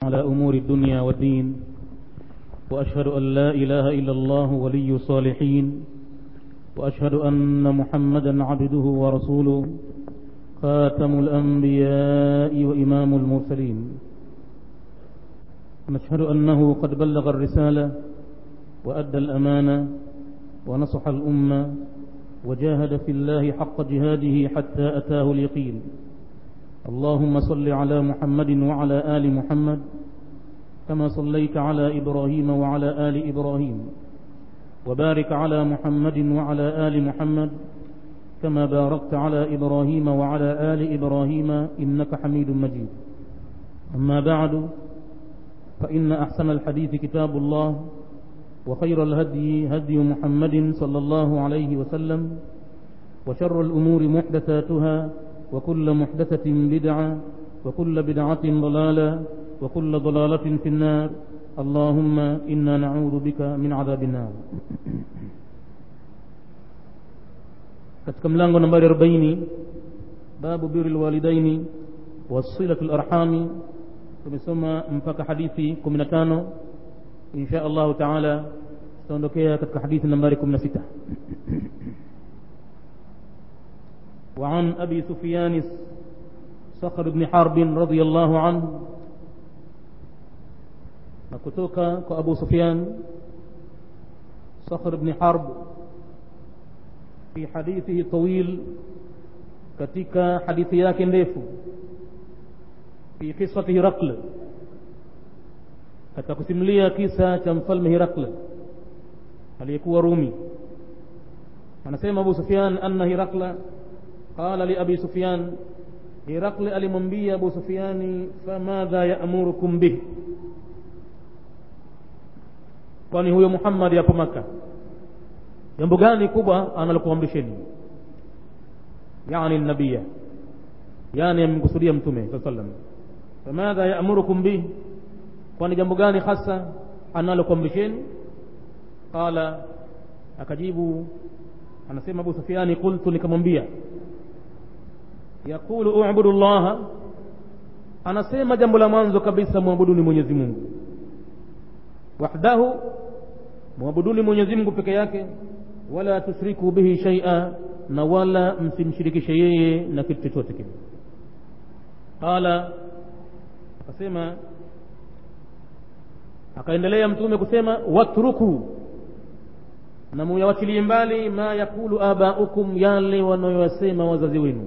على أمور الدنيا والدين وأشهد أن لا إله إلا الله ولي الصالحين وأشهد أن محمدا عبده ورسوله خاتم الأنبياء وإمام المرسلين نشهد أنه قد بلغ الرسالة وأدى الأمانة ونصح الأمة وجاهد في الله حق جهاده حتى أتاه اليقين اللهم صل على محمد وعلى آل محمد كما صليت على إبراهيم وعلى آل إبراهيم وبارك على محمد وعلى آل محمد كما باركت على إبراهيم وعلى آل إبراهيم إنك حميد مجيد أما بعد فإن أحسن الحديث كتاب الله وخير الهدي هدي محمد صلى الله عليه وسلم وشر الأمور محدثاتها وكل محدثة بدعة وكل بدعة ضلالة وكل ضلالة في النار اللهم إنا نعوذ بك من عذاب النار katika mlango nambari 40 babu biri lwalidaini wasilatu larhami tumesoma mpaka hadithi 15 insha allahu taala tutaondokea katika hadithi nambari 16 وعن أبي سفيان صخر بن حرب رضي الله عنه نكتوك كأبو سفيان صخر بن حرب في حديثه الطويل katika hadithi yake ndefu fi qisati Hirakl katika kusimulia kisa cha mfalme Hirakl aliyekuwa Rumi anasema Abu Sufyan anna Hirakla qala li Abi Sufyan Hirakl alimwambia Abu Sufyani famadha ya'murukum bih kwani huyo Muhammad yapo Maka jambo gani kubwa analokuamrisheni yani nabiya yani amkusudia mtume saa sallam famadha yaamurukum bih kwani jambo gani hasa analokuamrisheni qala akajibu anasema abu sufiani qultu nikamwambia yaqulu ubudu llaha anasema jambo la mwanzo kabisa mwabuduni mwenyezi mungu wahdahu mwabuduni mwenyezi mungu peke yake wala tushriku bihi shaia na wala msimshirikishe yeye na kitu chochote kile qala akasema akaendelea mtume kusema watruku na muyawachilie mbali ma yakulu abaukum yale wanayoyasema wazazi wenu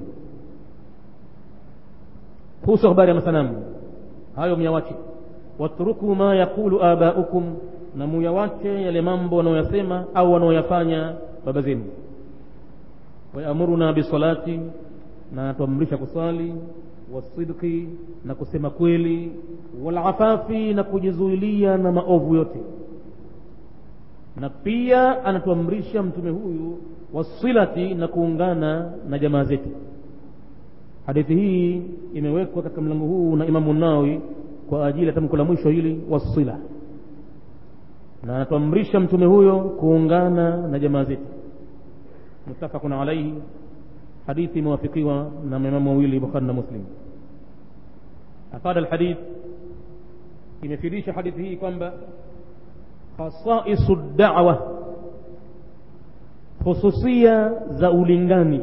kuhusu habari ya masanamu hayo myawache watruku ma yakulu abaukum na muyawache yale mambo wanayoyasema au wanaoyafanya baba zenu wayamuruna bisalati na anatuamrisha kuswali wasidqi na kusema kweli walafafi na kujizuilia na maovu yote na pia anatuamrisha mtume huyu wasilati na kuungana na jamaa zetu hadithi hii imewekwa katika mlango huu na imamu nawi kwa ajili ya tamko la mwisho hili wasila na anatuamrisha mtume huyo kuungana na jamaa zetu muttafaqun alayhi hadithi imewafikiwa na maimamu wawili bukhari na muslim afada alhadith imefidisha hadithi hii kwamba khasaisu da'wa khususia za ulingani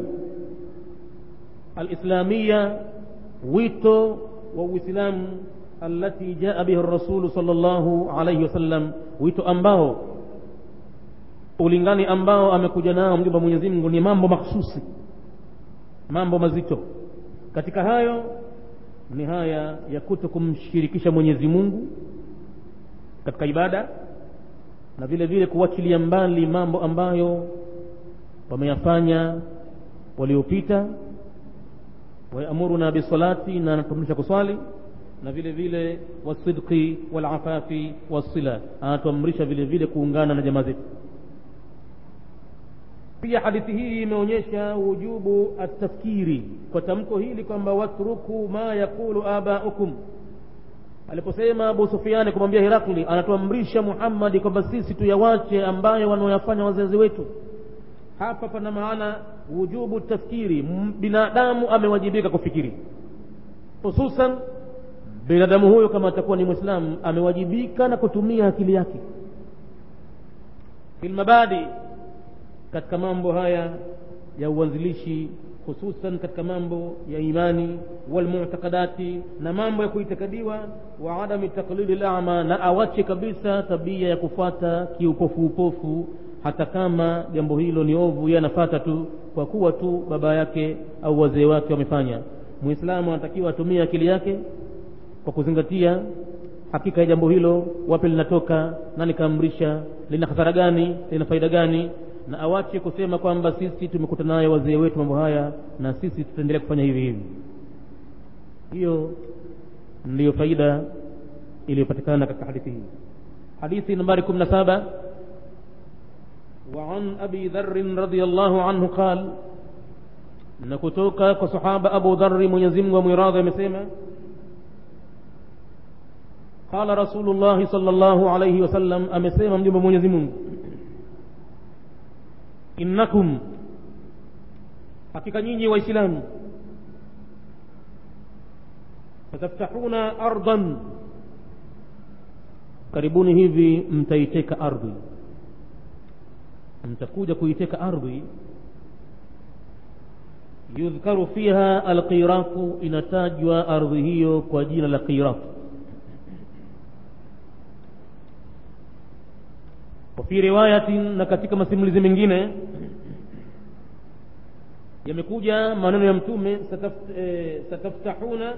alislamia wito wa uislamu التي جاء به الرسول صلى الله عليه وسلم wito ambao ulingani ambao amekuja nao mjumbe Mwenyezi Mungu ni mambo mahsusi mambo mazito katika hayo ni haya ya kuto kumshirikisha Mwenyezi Mungu katika ibada na vile vile kuwachilia mbali mambo ambayo wameyafanya waliopita wayamuruna bisalati na anatuamrisha kuswali na vile vile wasidqi walafafi wasila anatuamrisha vile vile kuungana na jamaa zetu pia hadithi hii imeonyesha wujubu atafkiri kwa tamko hili kwamba watruku ma yakulu abaukum aliposema abu sufiani kumwambia hirakli anatuamrisha muhammadi kwamba sisi tuyawache ambayo wanaoyafanya wazazi wetu hapa pana maana wujubu tafkiri binadamu amewajibika kufikiri hususan binadamu huyo kama atakuwa ni mwislamu amewajibika na kutumia akili yake filmabadi katika mambo haya ya uanzilishi hususan katika mambo ya imani walmutakadati na mambo ya kuitakadiwa wa adami taklidi lama na awache kabisa tabia ya kufata kiupofu upofu hata kama jambo hilo ni ovu yeye anafata tu kwa kuwa tu baba yake au wazee wake wamefanya mwislamu anatakiwa atumie akili yake kwa kuzingatia hakika ya jambo hilo wapi linatoka nani kaamrisha lina hasara gani lina faida gani na awache kusema kwamba sisi tumekuta nayo wazee wetu mambo haya na sisi tutaendelea kufanya hivi hivi hiyo ndiyo faida iliyopatikana katika hadithi hii hadithi nambari kumi na saba وعن أبي ذر رضي الله عنه قال نكتوك كصحابة أبو ذر منيزم ومراض مسيما قال رسول الله صلى الله عليه وسلم أمسيما مجيب منيزم إنكم hakika nyinyi waislamu fataftahuna ardan karibuni hivi mtaiteka ardhi mtakuja kuiteka ardhi yudhkaru fiha alqiratu inatajwa ardhi hiyo kwa jina la qiratu wafi riwayatin na katika masimulizi mengine yamekuja maneno ya mtume sataft, e, sataftahuna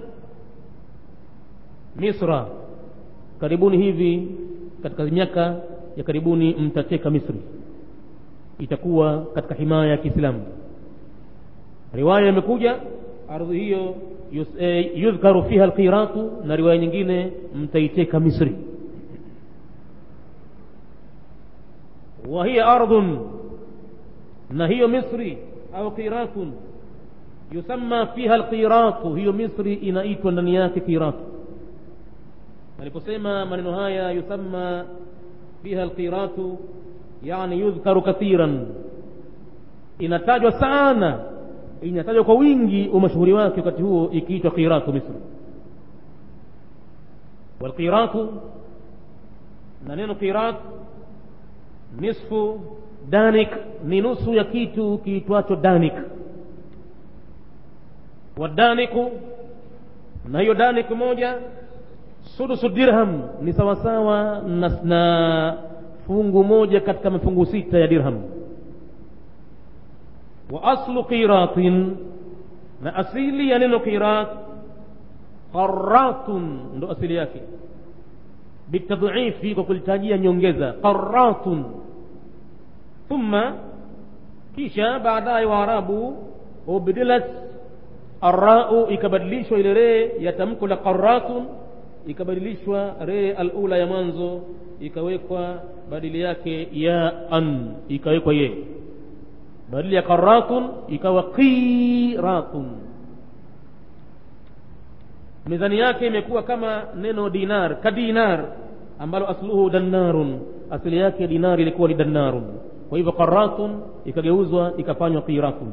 misra karibuni hivi katika miaka ya karibuni mtateka misri itakuwa katika himaya ya kiislamu riwaya imekuja ardhi hiyo yudhkaru fiha alqiratu na riwaya nyingine mtaiteka misri wa hiya ardhun na hiyo misri au qiratun yusamma fiha alqiratu hiyo misri inaitwa ndani yake qiratu aliposema maneno haya yusamma fiha alqiratu yani yudhkaru kathiran inatajwa sana inatajwa kwa wingi umashuhuri wake wakati huo ikiitwa qiratu misri walqiratu na neno qirat nisfu danik ni nusu ya kitu kiitwacho danik wadaniku na hiyo danik moja sudusu dirham ni sawasawa na, na fungu moja katika mafungu sita ya dirham wa aslu qiratin na asili ya neno qirat qaratun ndo asili yake bitadhifi kwa kulitajia nyongeza qaratun thumma kisha baadaye waarabu ubdilat arrau ikabadilishwa ile ree ya tamko la qaratun ikabadilishwa ree alula ya mwanzo ikawekwa badili yake ya an ikawekwa ye badili ya qaratun ikawa qiratun mizani yake imekuwa kama neno dinar kadinar ambalo asluhu dannarun asili yake dinari ilikuwa ni dannarun kwa hivyo qaratun ikageuzwa ikafanywa qiratun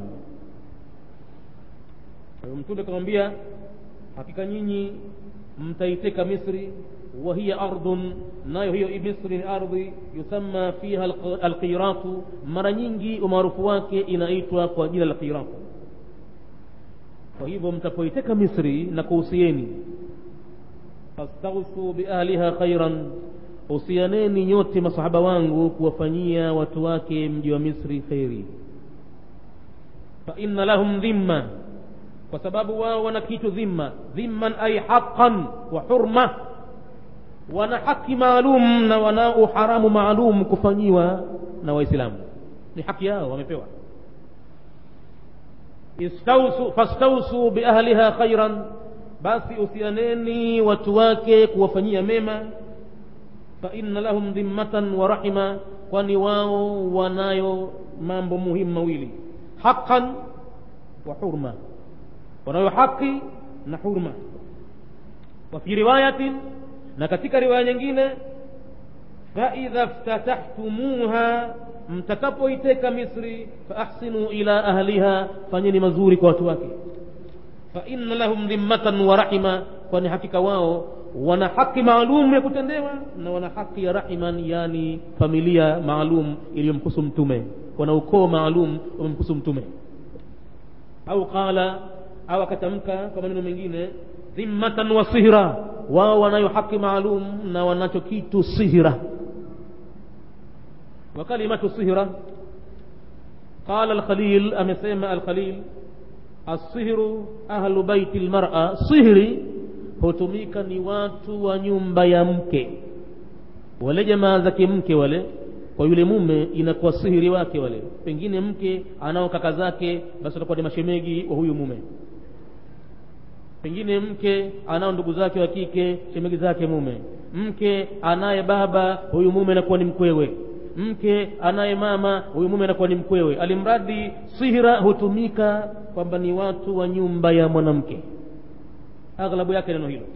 mtume akamwambia hakika nyinyi mtaiteka misri وهي أرض nayo hiyo misri ni ardhi yusamma fiha alqiratu mara nyingi umaarufu wake inaitwa kwa jina la qiratu kwa hivyo mtapoiteka misri na kuhusieni fastaghsu biahliha khairan husianeni nyote masahaba wangu kuwafanyia watu wake mji wa misri kheri fa inna lahum dhimma kwa sababu wao wana kitu dhimma dhimman ay haqqan wa hurma wana haki maalum na wana uharamu maalum kufanyiwa na waislamu ni haki yao wamepewa istausu fastausu biahliha khairan basi usianeni watu wake kuwafanyia mema fa inna lahum dhimmatan wa rahima kwani wao wanayo mambo muhimu mawili haqqan wa hurma wanayo haki na hurma wa fi riwayatin na katika riwaya nyingine faidha ftatahtumuha mtakapoiteka misri faahsinu ila ahliha fanyeni mazuri kwa watu wake fainna lahum dhimmatan wa rahima kwani hakika wao wana haki maalum ya kutendewa na wana haki ya rahiman yani familia maalum iliyomhusu mtume wana ukoo maalum wamemhusu mtume au qala au akatamka kwa maneno mengine dhimmatan wa sihra wao wanayo haki maalum na wanacho kitu sihra wa kalimatu sihra qala alkhalil amesema alkhalil asihru ahlu baiti lmara sihri hutumika ni watu wa nyumba ya mke wale jamaa zake mke wale kwa yule mume inakuwa sihiri wake wale pengine mke anao kaka zake basi watakuwa ni mashemegi wa huyu mume pengine mke anao ndugu zake wa kike shemegi zake mume mke anaye baba huyu mume anakuwa ni mkwewe mke anaye mama huyu mume anakuwa ni mkwewe alimradi sihira hutumika kwamba ni watu wa nyumba ya mwanamke aghlabu yake neno hilo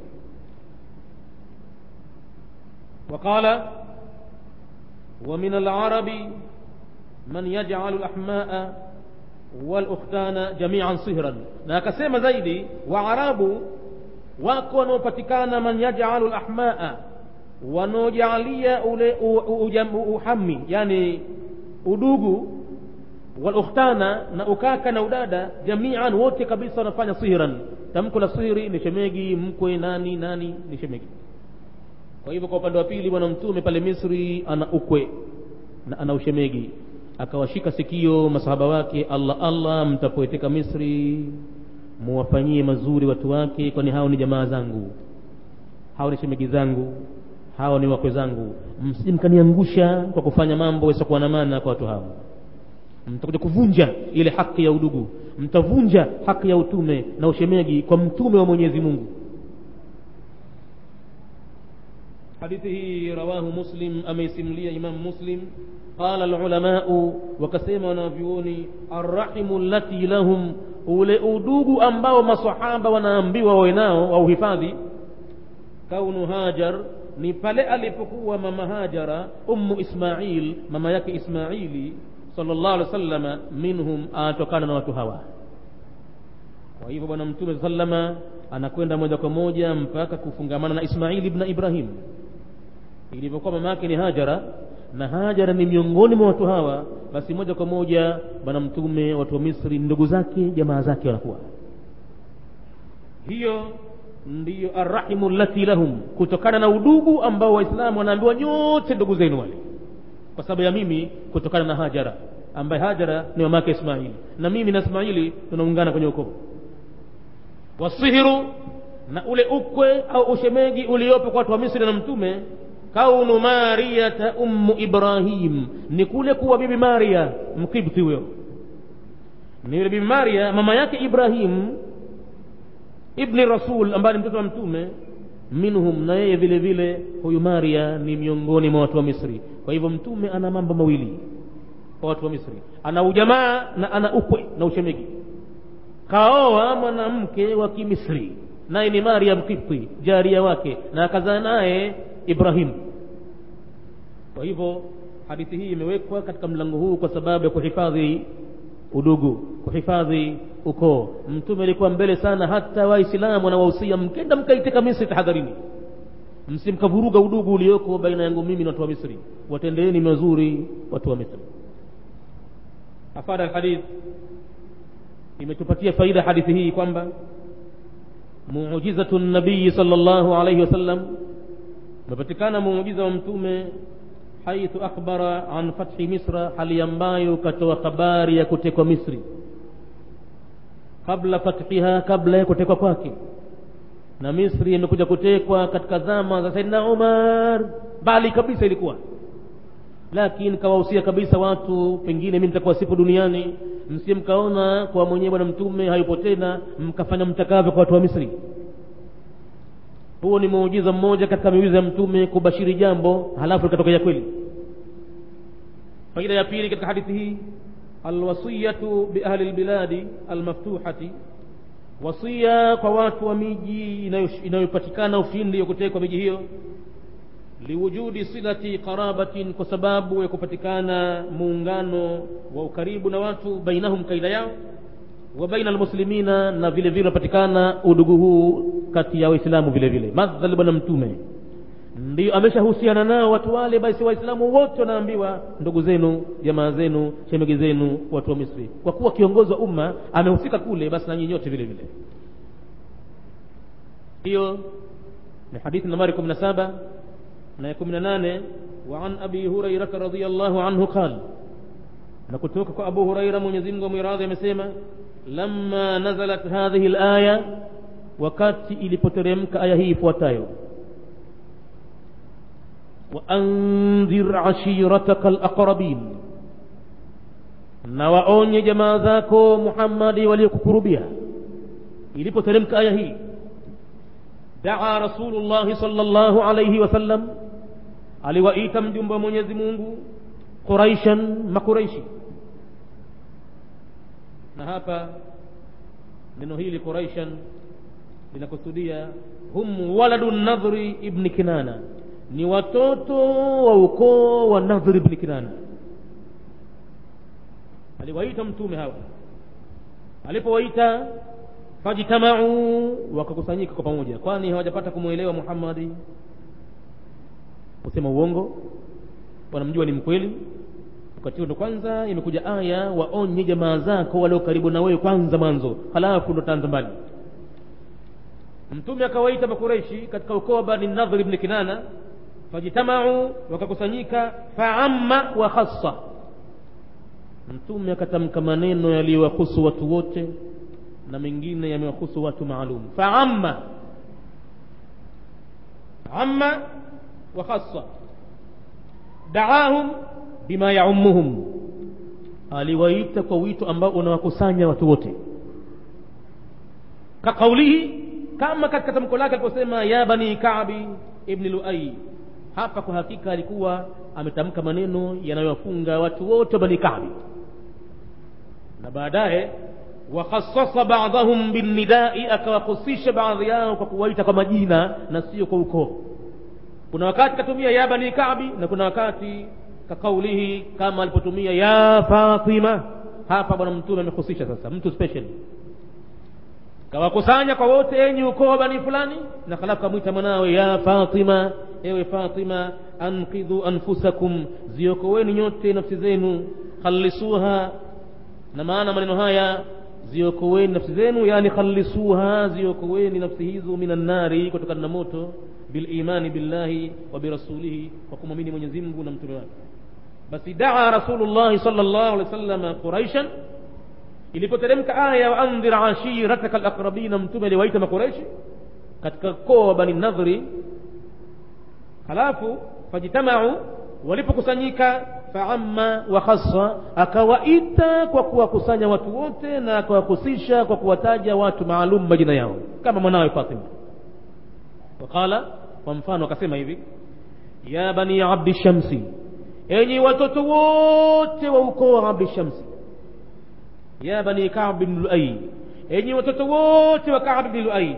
وقال ومن العرب من يجعل الأحماء والأختان جميعا صهرا na akasema zaidi waarabu wako wanaopatikana man yajalu lahmaa wanaojalia ule uhami yani udugu walukhtana na ukaka na udada jamian wote kabisa wanafanya sihran tamko la sihri ni shemegi mkwe nani nani ni shemegi kwa hivyo kwa upande wa pili bwana mtume pale misri ana ukwe na ana ushemegi akawashika sikio masahaba wake allah allah mtapoeteka misri muwafanyie mazuri watu wake kwani hao ni jamaa zangu hao ni shemegi zangu hao ni wakwe zangu msimkaniangusha kwa kufanya mambo yasiokuwa na maana kwa watu hao mtakuja kuvunja ile haki ya udugu mtavunja haki ya utume na ushemegi kwa mtume wa mwenyezi mungu hadithi hii rawahu muslim ameisimulia imamu muslim qala alulamau wakasema wanavyuoni arrahimu lati lahum ule udugu ambao masahaba wanaambiwa wawe nao au hifadhi kaunu hajar ni pale alipokuwa mama hajara ummu ismail mama yake ismaili sallallahu alaihi wasallam minhum anatokana na watu hawa kwa hivyo bwana mtume sallama anakwenda moja kwa moja mpaka kufungamana na ismaili ibn ibrahim ilivyokuwa mama yake ni hajara na hajara ni miongoni mwa watu hawa basi moja kwa moja bwana mtume watu wa misri ndugu zake jamaa zake wanakuwa hiyo ndiyo arrahimu lati lahum kutokana na udugu ambao waislamu wanaambiwa nyote ndugu zenu wale kwa sababu ya mimi kutokana na hajara ambaye hajara ni mama yake ismaili na mimi na ismaili tunaungana kwenye ukoo wasihiru na ule ukwe au ushemegi uliopo kwa watu wa misri na mtume kaunu mariyata ummu ibrahim ni kule kuwa bibi maria mkibti huyo ni yule bibi maria mama yake ibrahim ibni rasul ambaye ni mtoto wa mtume minhum na yeye vile vile huyu maria ni miongoni mwa watu wa misri kwa hivyo mtume ana mambo mawili kwa watu wa misri ana ujamaa na ana ukwe na ushemegi kaoa mwanamke wa kimisri naye ni maria mkipti jaria wake na akazaa naye ibrahim kwa hivyo hadithi hii imewekwa katika mlango huu kwa sababu ya kuhifadhi udugu kuhifadhi ukoo mtume alikuwa mbele sana hata waislamu wanawahusia mkenda mkaiteka misri tahadharini msimkavuruga udugu ulioko baina yangu mimi na watu wa misri watendeeni mazuri watu wa misri afada alhadith imetupatia faida hadithi hii kwamba muujizatu nabii sallallahu alayhi wasallam umepatikana muujiza wa mtume haithu akhbara an fathi misra hali ambayo katoa habari ya kutekwa misri kabla fathiha kabla ya kutekwa kwake na misri imekuja kutekwa katika zama za saidina umar bali kabisa ilikuwa lakini kawahusia kabisa watu pengine mi nitakuwa sipo duniani msie mkaona kwa mwenyewe bwana mtume hayupo tena mkafanya mtakavyo kwa watu wa misri huo ni muujiza mmoja katika miujiza ya mtume kubashiri jambo halafu likatokea kweli faida ya pili katika hadithi hii alwasiyatu biahli lbiladi almaftuhati wasia kwa watu wa miji inayopatikana ushindi wa kutekwa miji hiyo liwujudi silati qarabatin kwa sababu ya kupatikana muungano wa ukaribu na watu bainahum kaida yao wa baina almuslimina na vile vile unapatikana udugu huu kati ya waislamu vile vile madhali bwana mtume ndio ameshahusiana nao watu wale basi waislamu wote wanaambiwa ndugu zenu jamaa zenu shemegi zenu watu wa misri kwa kuwa kiongozi wa umma amehusika kule basi nanyi nyote vile vile hiyo ni hadithi nambari kumi na saba na ya kumi na nane وعن أبي هريرة رضي الله عنه قال نكتوك أبو هريرة من يزيم ومراضي مسيما لما نزلت هذه الآية وكات إلي بترمك آية هي فوتايو وأنذر عشيرتك الأقربين na waonye jamaa zako muhammadi waliokukurubia ilipoteremka aya hii daa rasulullahi salllahu alaihi wasallam aliwaita mjumbe wa mwenyezi mungu quraishan makuraishi na hapa neno hili quraishan linakusudia hum waladu nadhri ibni kinana ni watoto wa ukoo wa nadhri ibni kinana aliwaita mtume hawa alipowaita fajtamau wakakusanyika kwa pamoja kwani hawajapata kumwelewa muhammadi kusema uongo wanamjua ni mkweli wakati huo ndo kwanza imekuja aya waonye jamaa zako walio karibu na wewe kwanza mwanzo halafu ndo taanza mbali mtume akawaita makureishi katika ukoo wa bani nadhri ibni kinana fajtamau wakakusanyika faamma wa khassa mtume akatamka maneno yaliyowahusu watu wote na mengine yamewahusu watu maalum faamma amma wa khassa daahum bima yaumuhum aliwaita kwa wito ambao unawakusanya watu wote kaqaulihi kama katika tamko lake aliposema ya bani kabi ibni luai hapa kwa hakika alikuwa ametamka maneno yanayowafunga watu wote wa bani kabi na baadaye wakhassasa badahum binnidai akawahusisha baadhi yao kwa kuwaita kwa majina na sio kwa ukoo kuna wakati katumia ya bani kabi na kuna wakati kakaulihi kama alipotumia ya fatima hapa bwana mtume amehusisha sasa mtu special kawakusanya kwa wote enyi ukoo wa bani fulani na halafu kamwita mwanawe ya fatima ewe fatima ankidhu anfusakum ziokoweni nyote nafsi zenu khalisuha na maana maneno haya ziokoweni nafsi zenu yani khalisuha ziokoweni nafsi hizo minan nari kutokana na moto bilimani billahi wa birasulihi kwa kumwamini mwenyezi mungu na mtume wake basi daa rasulullahi sal llahu alehi wa sallam quraishan ilipoteremka aya waandhir ashirataka alaqrabina mtume aliwaita makuraishi katika koo wa bani nadhri halafu fajtamau walipokusanyika faamma wa khassa akawaita kwa kuwakusanya watu wote na akawahusisha kwa kuwataja watu maalum majina yao kama mwanawe fatima waqala kwa mfano akasema hivi ya bani abdi shamsi enyi watoto wote wa ukoo wa abdi shamsi ya bani kab bn luai enyi watoto wote wa kab bni luai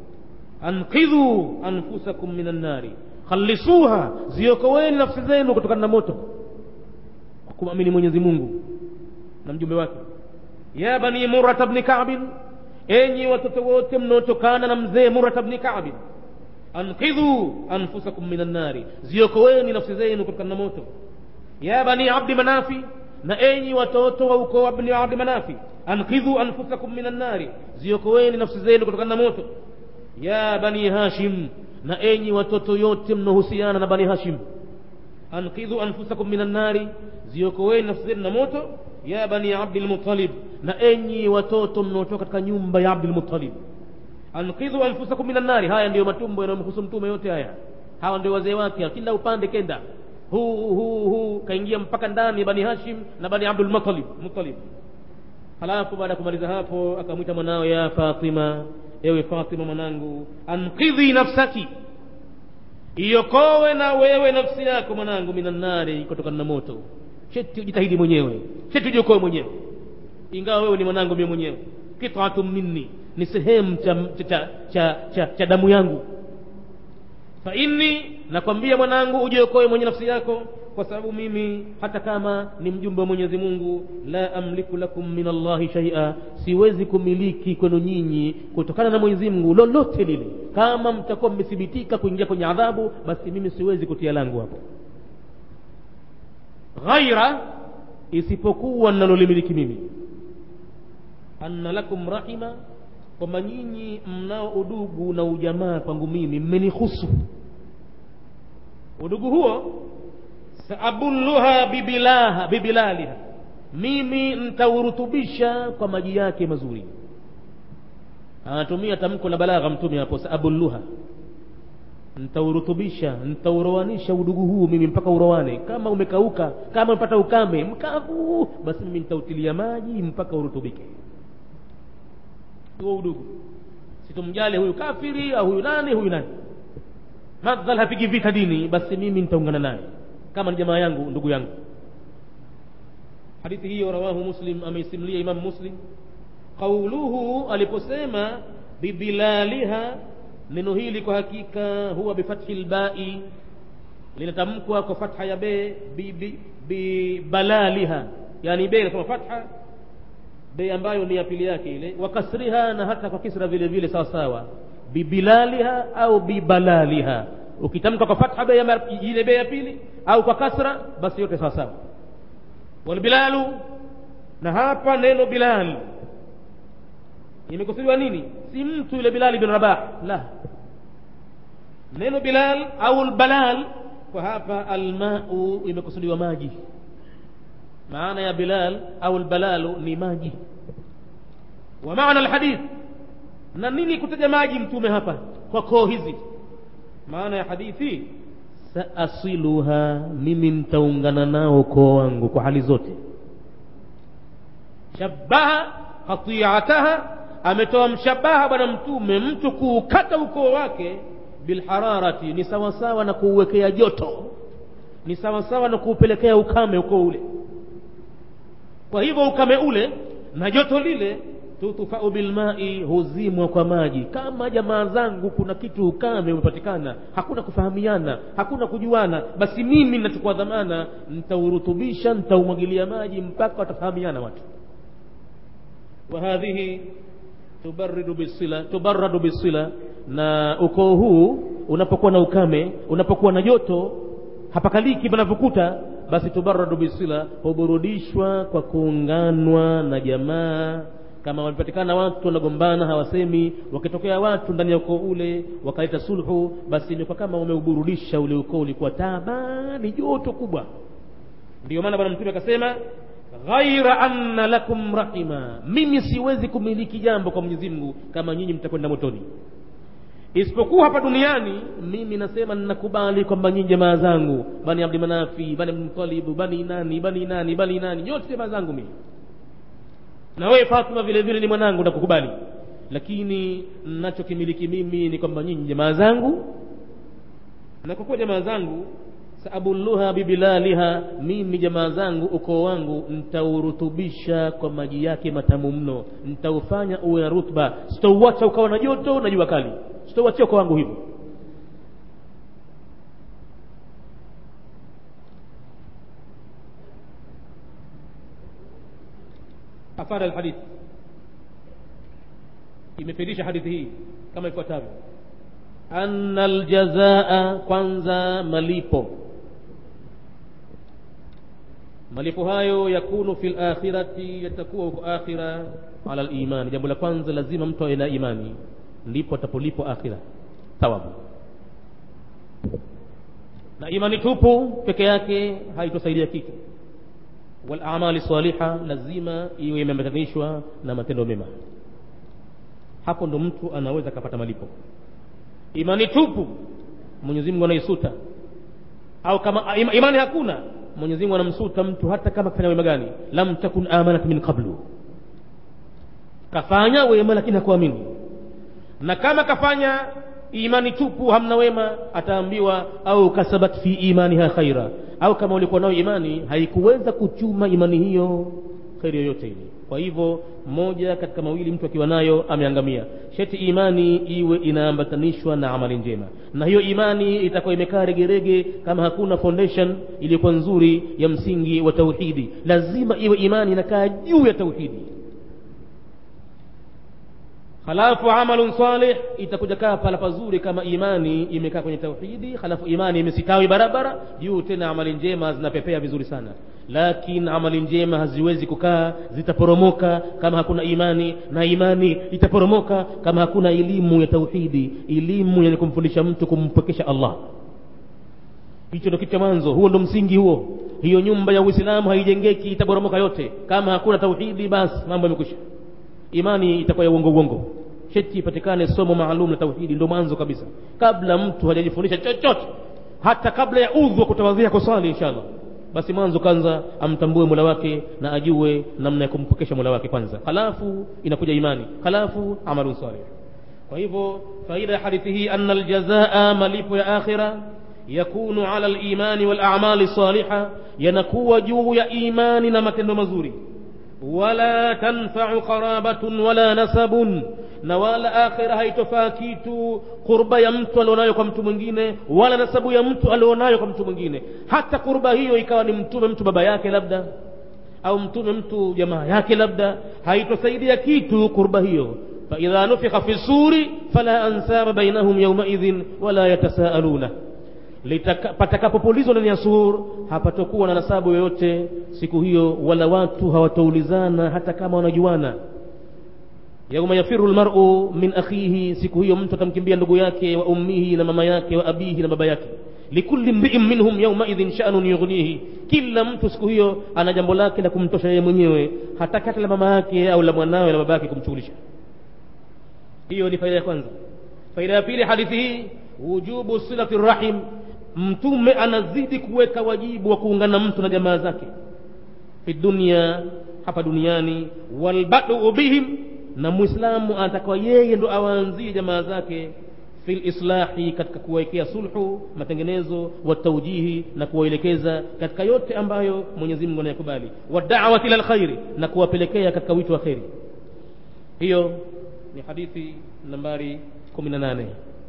anqidhu anfusakum min annari khalisuha ziokoweni nafsi zenu kutokana na moto kwa kumwamini mwenyezi mungu na mjumbe wake ya bani murata bni kabin enyi watoto wote mnaotokana na mzee murata bni kabin anqidhu anfusakum min annari ziokoweni nafsi zenu kutokana na moto ya bani abdi manafi na enyi watoto wa ukoo wa bni abdi manafi anqidhu anfusakum min annari ziokoweni nafsi zenu kutokana na moto ya bani hashim na enyi watoto yote mnaohusiana na bani hashim anqidhu anfusakum min annari ziokoweni nafsi zenu na moto ya bani abdilmutalib na enyi watoto mnaotoka katika nyumba ya abdilmutalib anqidhu anfusakum min annari haya ndiyo matumbo yanayomhusu mtume yote haya hawa ndio wazee wake kila upande kenda huu huu huu kaingia mpaka ndani bani hashim na bani abdulmutalib mutalib halafu baada ya kumaliza hapo akamwita mwanawe ya fatima ewe fatima mwanangu anqidhi nafsaki iokowe na wewe nafsi yako mwanangu minannari kutokana na moto sheti ujitahidi mwenyewe sheti ujiokoe mwenyewe ingawa wewe ni mwanangu mie mwenyewe kitatu minni ni sehemu cha, cha, cha, cha, cha damu yangu fa inni nakwambia mwanangu ujiokoe mwenye nafsi yako kwa sababu mimi hata kama ni mjumbe wa mwenyezi mungu la amliku lakum min allahi shaia siwezi kumiliki kwenu nyinyi kutokana na mwenyezi mungu lolote lile kama mtakuwa mmethibitika kuingia kwenye adhabu basi mimi siwezi kutia langu hapo ghaira isipokuwa ninalolimiliki mimi anna lakum rahima kwamba nyinyi mnao udugu na ujamaa kwangu mimi mmenihusu udugu huo saabulluha bibilaha bibilaliha mimi ntaurutubisha kwa maji yake mazuri anatumia tamko la balagha mtume hapo saabulluha ntaurutubisha ntaurowanisha udugu huu mimi mpaka urowane kama umekauka kama umepata ukame mkavu basi mimi ntautilia maji mpaka urutubike huo udugu situmjali huyu kafiri au huyu nani huyu nani madhal hapigi vita dini basi mimi nitaungana naye kama ni jamaa yangu ndugu yangu hadithi hiyo rawahu muslim ameisimlia imam muslim qauluhu aliposema bibilaliha neno hili kwa hakika huwa bifathi lbai linatamkwa kwa fatha ya be bibalaliha yani be inasema fatha be ambayo ni ya pili yake ile wa kasriha na hata kwa kisra vile vile sawa sawa bibilaliha au bibalaliha ukitamka kwa fatha be ile be ya pili au kwa kasra basi yote sawa sawa walbilalu na hapa neno bilal imekusudiwa nini si mtu yule bilali bin rabah la neno bilal au lbalal kwa hapa almau imekusudiwa maji maana ya bilal au lbalalu ni maji wa maana alhadith na nini kutaja maji mtume hapa kwa koo hizi maana ya hadithi saasiluha mimi ntaungana nao koo wangu kwa hali zote shabaha khatiataha ametoa mshabaha bwana mtume mtu kuukata ukoo wake bilhararati ni sawasawa na kuuwekea joto ni sawasawa na kuupelekea ukame ukoo ule kwa hivyo ukame ule na joto lile tutufau bilmai huzimwa kwa maji kama jamaa zangu kuna kitu ukame umepatikana hakuna kufahamiana hakuna kujuana basi mimi nachukua dhamana ntaurutubisha ntaumwagilia maji mpaka watafahamiana watu wa hadhihi tubaridu bisila tubaradu bisila na ukoo huu unapokuwa na ukame unapokuwa na joto hapakaliki panavyokuta basi tubaradu bisila huburudishwa kwa kuunganwa na jamaa kama wamepatikana watu wanagombana hawasemi wakitokea watu ndani ya ukoo ule wakaleta sulhu basi imekuwa kama wameuburudisha ule ukoo ulikuwa taabani joto kubwa ndiyo maana bwana mtume akasema ghaira anna lakum rahima mimi siwezi kumiliki jambo kwa mwenyezi mungu kama nyinyi mtakwenda motoni isipokuwa hapa duniani mimi nasema ninakubali kwamba nyinyi jamaa zangu bani abdimanafi bani abdimutalibu bani nani bani nani bani nani nyote jamaa zangu mimi na wewe Fatuma vile vile ni mwanangu nakukubali lakini nachokimiliki mimi ni kwamba nyinyi jamaa zangu na kwa kuwa jamaa zangu saabulluha bibilaliha mimi jamaa zangu ukoo wangu ntaurutubisha kwa maji yake matamu mno ntaufanya uwe na rutba sitauacha ukawa na joto na jua kali sitauachia ukoo wangu hivyo afada alhadith imefidisha hadithi hii kama ifuatavyo anna aljazaa kwanza malipo malipo hayo yakunu fi lakhirati yatakuwa huko akhira ala limani jambo la kwanza lazima mtu awe na imani ndipo atapolipwa akhira thawabu na imani tupu peke yake haitosaidia kitu walamali saliha lazima iwe imeambatanishwa na matendo mema hapo ndo mtu anaweza akapata malipo imani tupu mwenyezi mungu anaisuta au kama ima, imani hakuna mwenyezi mungu anamsuta mtu hata kama kafanya wema gani lam takun amanat min qablu kafanya wema lakini hakuamini na kama kafanya imani tupu hamna wema ataambiwa au kasabat fi imaniha khaira au kama ulikuwa nayo imani haikuweza kuchuma imani hiyo kheri yoyote ile kwa hivyo moja katika mawili mtu akiwa nayo ameangamia sheti imani iwe inaambatanishwa na amali njema na hiyo imani itakuwa imekaa regerege kama hakuna foundation iliyokuwa nzuri ya msingi wa tauhidi lazima iwe imani inakaa juu ya tauhidi halafu amalun salih itakuja kaa pala pazuri kama imani imekaa kwenye tauhidi halafu imani imesitawi barabara juu tena amali njema zinapepea vizuri sana lakini amali njema haziwezi kukaa zitaporomoka kama hakuna imani na imani itaporomoka kama hakuna elimu ya tauhidi elimu yenye kumfundisha mtu kumpwekesha allah hicho ndo kitu cha mwanzo huo ndo msingi huo hiyo nyumba ya uislamu haijengeki itaporomoka yote kama hakuna tauhidi basi mambo yamekwisha imani itakuwa ya uongo uongo sheti ipatikane somo maalum la tauhidi ndo mwanzo kabisa kabla mtu hajajifundisha chochote hata kabla ya udhu wa kutawadhia kusali inshallah basi mwanzo kwanza amtambue mola wake na ajue namna ya kumpokesha mola wake kwanza halafu inakuja imani halafu amalun salih kwa hivyo faida ya hadithi hii anna aljazaa malipo ya akhira yakunu ala limani walamali saliha yanakuwa juu ya imani na matendo mazuri wala tanfau qarabatun wala nasabun na wala akhira haitofaa kitu kurba ya mtu alionayo kwa mtu mwingine wala nasabu ya mtu alionayo kwa mtu mwingine hata kurba hiyo ikawa ni mtume mtu baba yake labda au mtume mtu jamaa yake labda haitosaidia kitu kurba hiyo faidha nufikha fi suri fala ansaba bainahum yaumaidhin wala yatasaaluna patakapopulizwa ndani ya sur hapatokuwa na nasabu yoyote siku hiyo wala watu hawataulizana hata kama wanajuana yauma yafiru lmaru min akhihi siku hiyo mtu atamkimbia ndugu yake wa ummihi na mama yake wa abihi na baba yake likulli mriin minhum yaumaidhin shanun yughnihi kila mtu siku hiyo ana jambo lake la kumtosha yeye mwenyewe hataki hata la mama yake au la mwanawe la baba yake kumshughulisha hiyo ni faida ya kwanza faida ya pili hadithi hii wujubu silati rahim mtume anazidi kuweka wajibu wa kuungana mtu na jamaa zake fi dunia hapa duniani walbaduu bihim na mwislamu anatakiwa yeye ndo awaanzie jamaa zake fi lislahi katika kuwawekea sulhu matengenezo wataujihi na kuwaelekeza katika yote ambayo mwenyezi mungu anayakubali wadawati ila lkhairi na kuwapelekea katika wito wa kheri hiyo ni hadithi nambari 18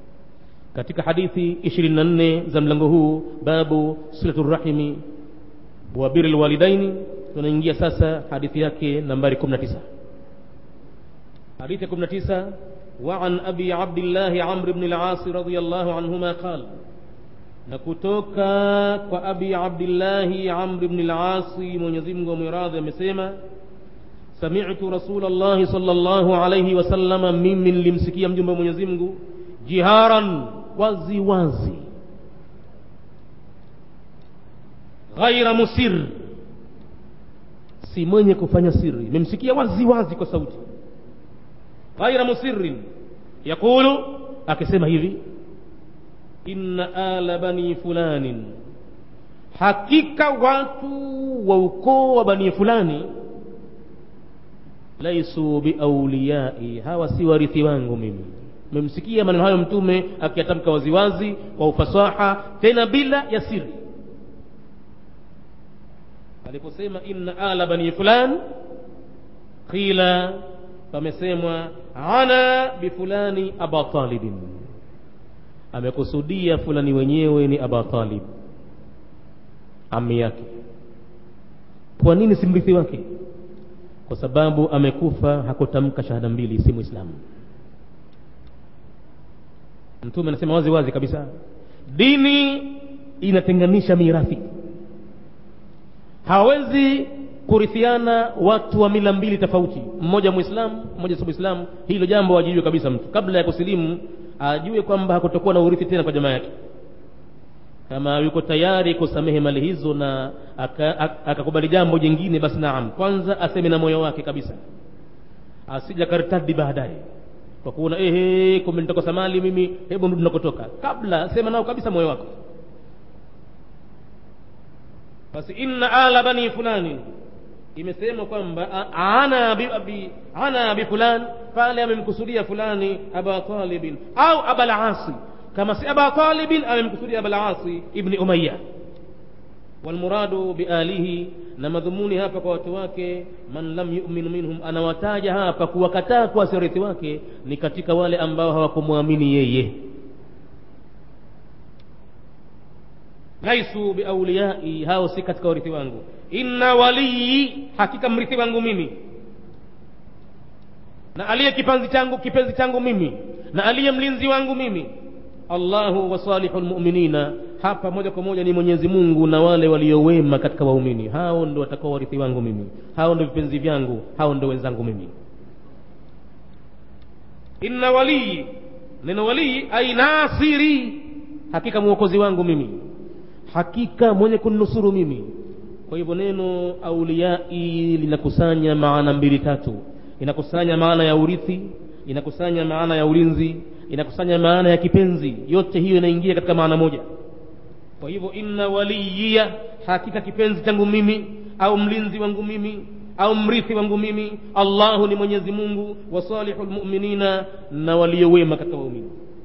katika hadithi 24 za mlango huu babu silatu rahimi wa biri lwalidaini tunaingia sasa hadithi yake nambari 19 حديث كم نتيسة وعن أبي عبد الله عمرو بن العاص رضي الله عنهما قال نكتوكا وأبي عبد الله عمرو بن العاص من يزيم ومراض مسيما سمعت رسول الله صلى الله عليه وسلم من من لمسكي مجمع من يزيم جهارا وزي وزي غير مسر si mwenye kufanya siri memsikia wazi wazi kwa sauti ghaira musirin yaqulu akisema hivi inna ala bani fulanin hakika watu wa ukoo wa bani fulani laisu biauliyai hawa si warithi wangu mimi memsikia maneno hayo mtume akiyatamka waziwazi kwa ufasaha tena bila ya siri aliposema inna ala bani fulan qila pamesemwa ana bifulani aba talibin amekusudia fulani wenyewe ni aba talib ami yake kwa nini si mrithi wake kwa sababu amekufa hakutamka shahada mbili si mwislamu mtume anasema wazi wazi kabisa dini inatenganisha mirathi hawezi kurithiana watu wa mila mbili tofauti mmoja mwislamu mmoja si mwislamu hilo jambo ajijue kabisa mtu kabla ya kusilimu ajue kwamba hakutokuwa na urithi tena kwa jamaa yake kama yuko tayari kusamehe mali hizo na akakubali aka jambo jingine basi naam kwanza aseme na moyo wake kabisa asija karitadi baadaye kwa kuona ehe kumbe nitakosa mali mimi hebu ndu nakotoka kabla sema nao kabisa moyo wako basi inna ala bani fulani imesema kwamba ana bi, bi, ana bi fulan pale amemkusudia fulani aba talibin au aba lasi kama si aba talibin amemkusudia aba lasi ibni umaya walmuradu bialihi na madhumuni hapa kwa watu wake man lam yu'min minhum anawataja hapa kuwakataa kuwa sirithi wake ni katika wale ambao hawakumwamini yeye laisu biauliyai hao si katika warithi wangu inna walii hakika mrithi wangu mimi na aliye kipenzi changu kipenzi changu mimi na aliye mlinzi wangu mimi allahu wa salihu lmuminina hapa moja kwa moja ni mwenyezi mungu na wale waliowema katika waumini hao ndo watakao warithi wangu mimi hao ndo vipenzi vyangu hao ndo wenzangu mimi inna walii neno walii ai nasiri hakika mwokozi wangu mimi hakika mwenye kunnusuru mimi kwa hivyo neno auliyai linakusanya maana mbili tatu inakusanya maana ya urithi inakusanya maana ya ulinzi inakusanya maana ya kipenzi yote hiyo inaingia katika maana moja kwa hivyo inna waliya hakika kipenzi changu mimi au mlinzi wangu mimi au mrithi wangu mimi allahu ni mwenyezi mungu wa salihu lmuminina na waliowema katika waumini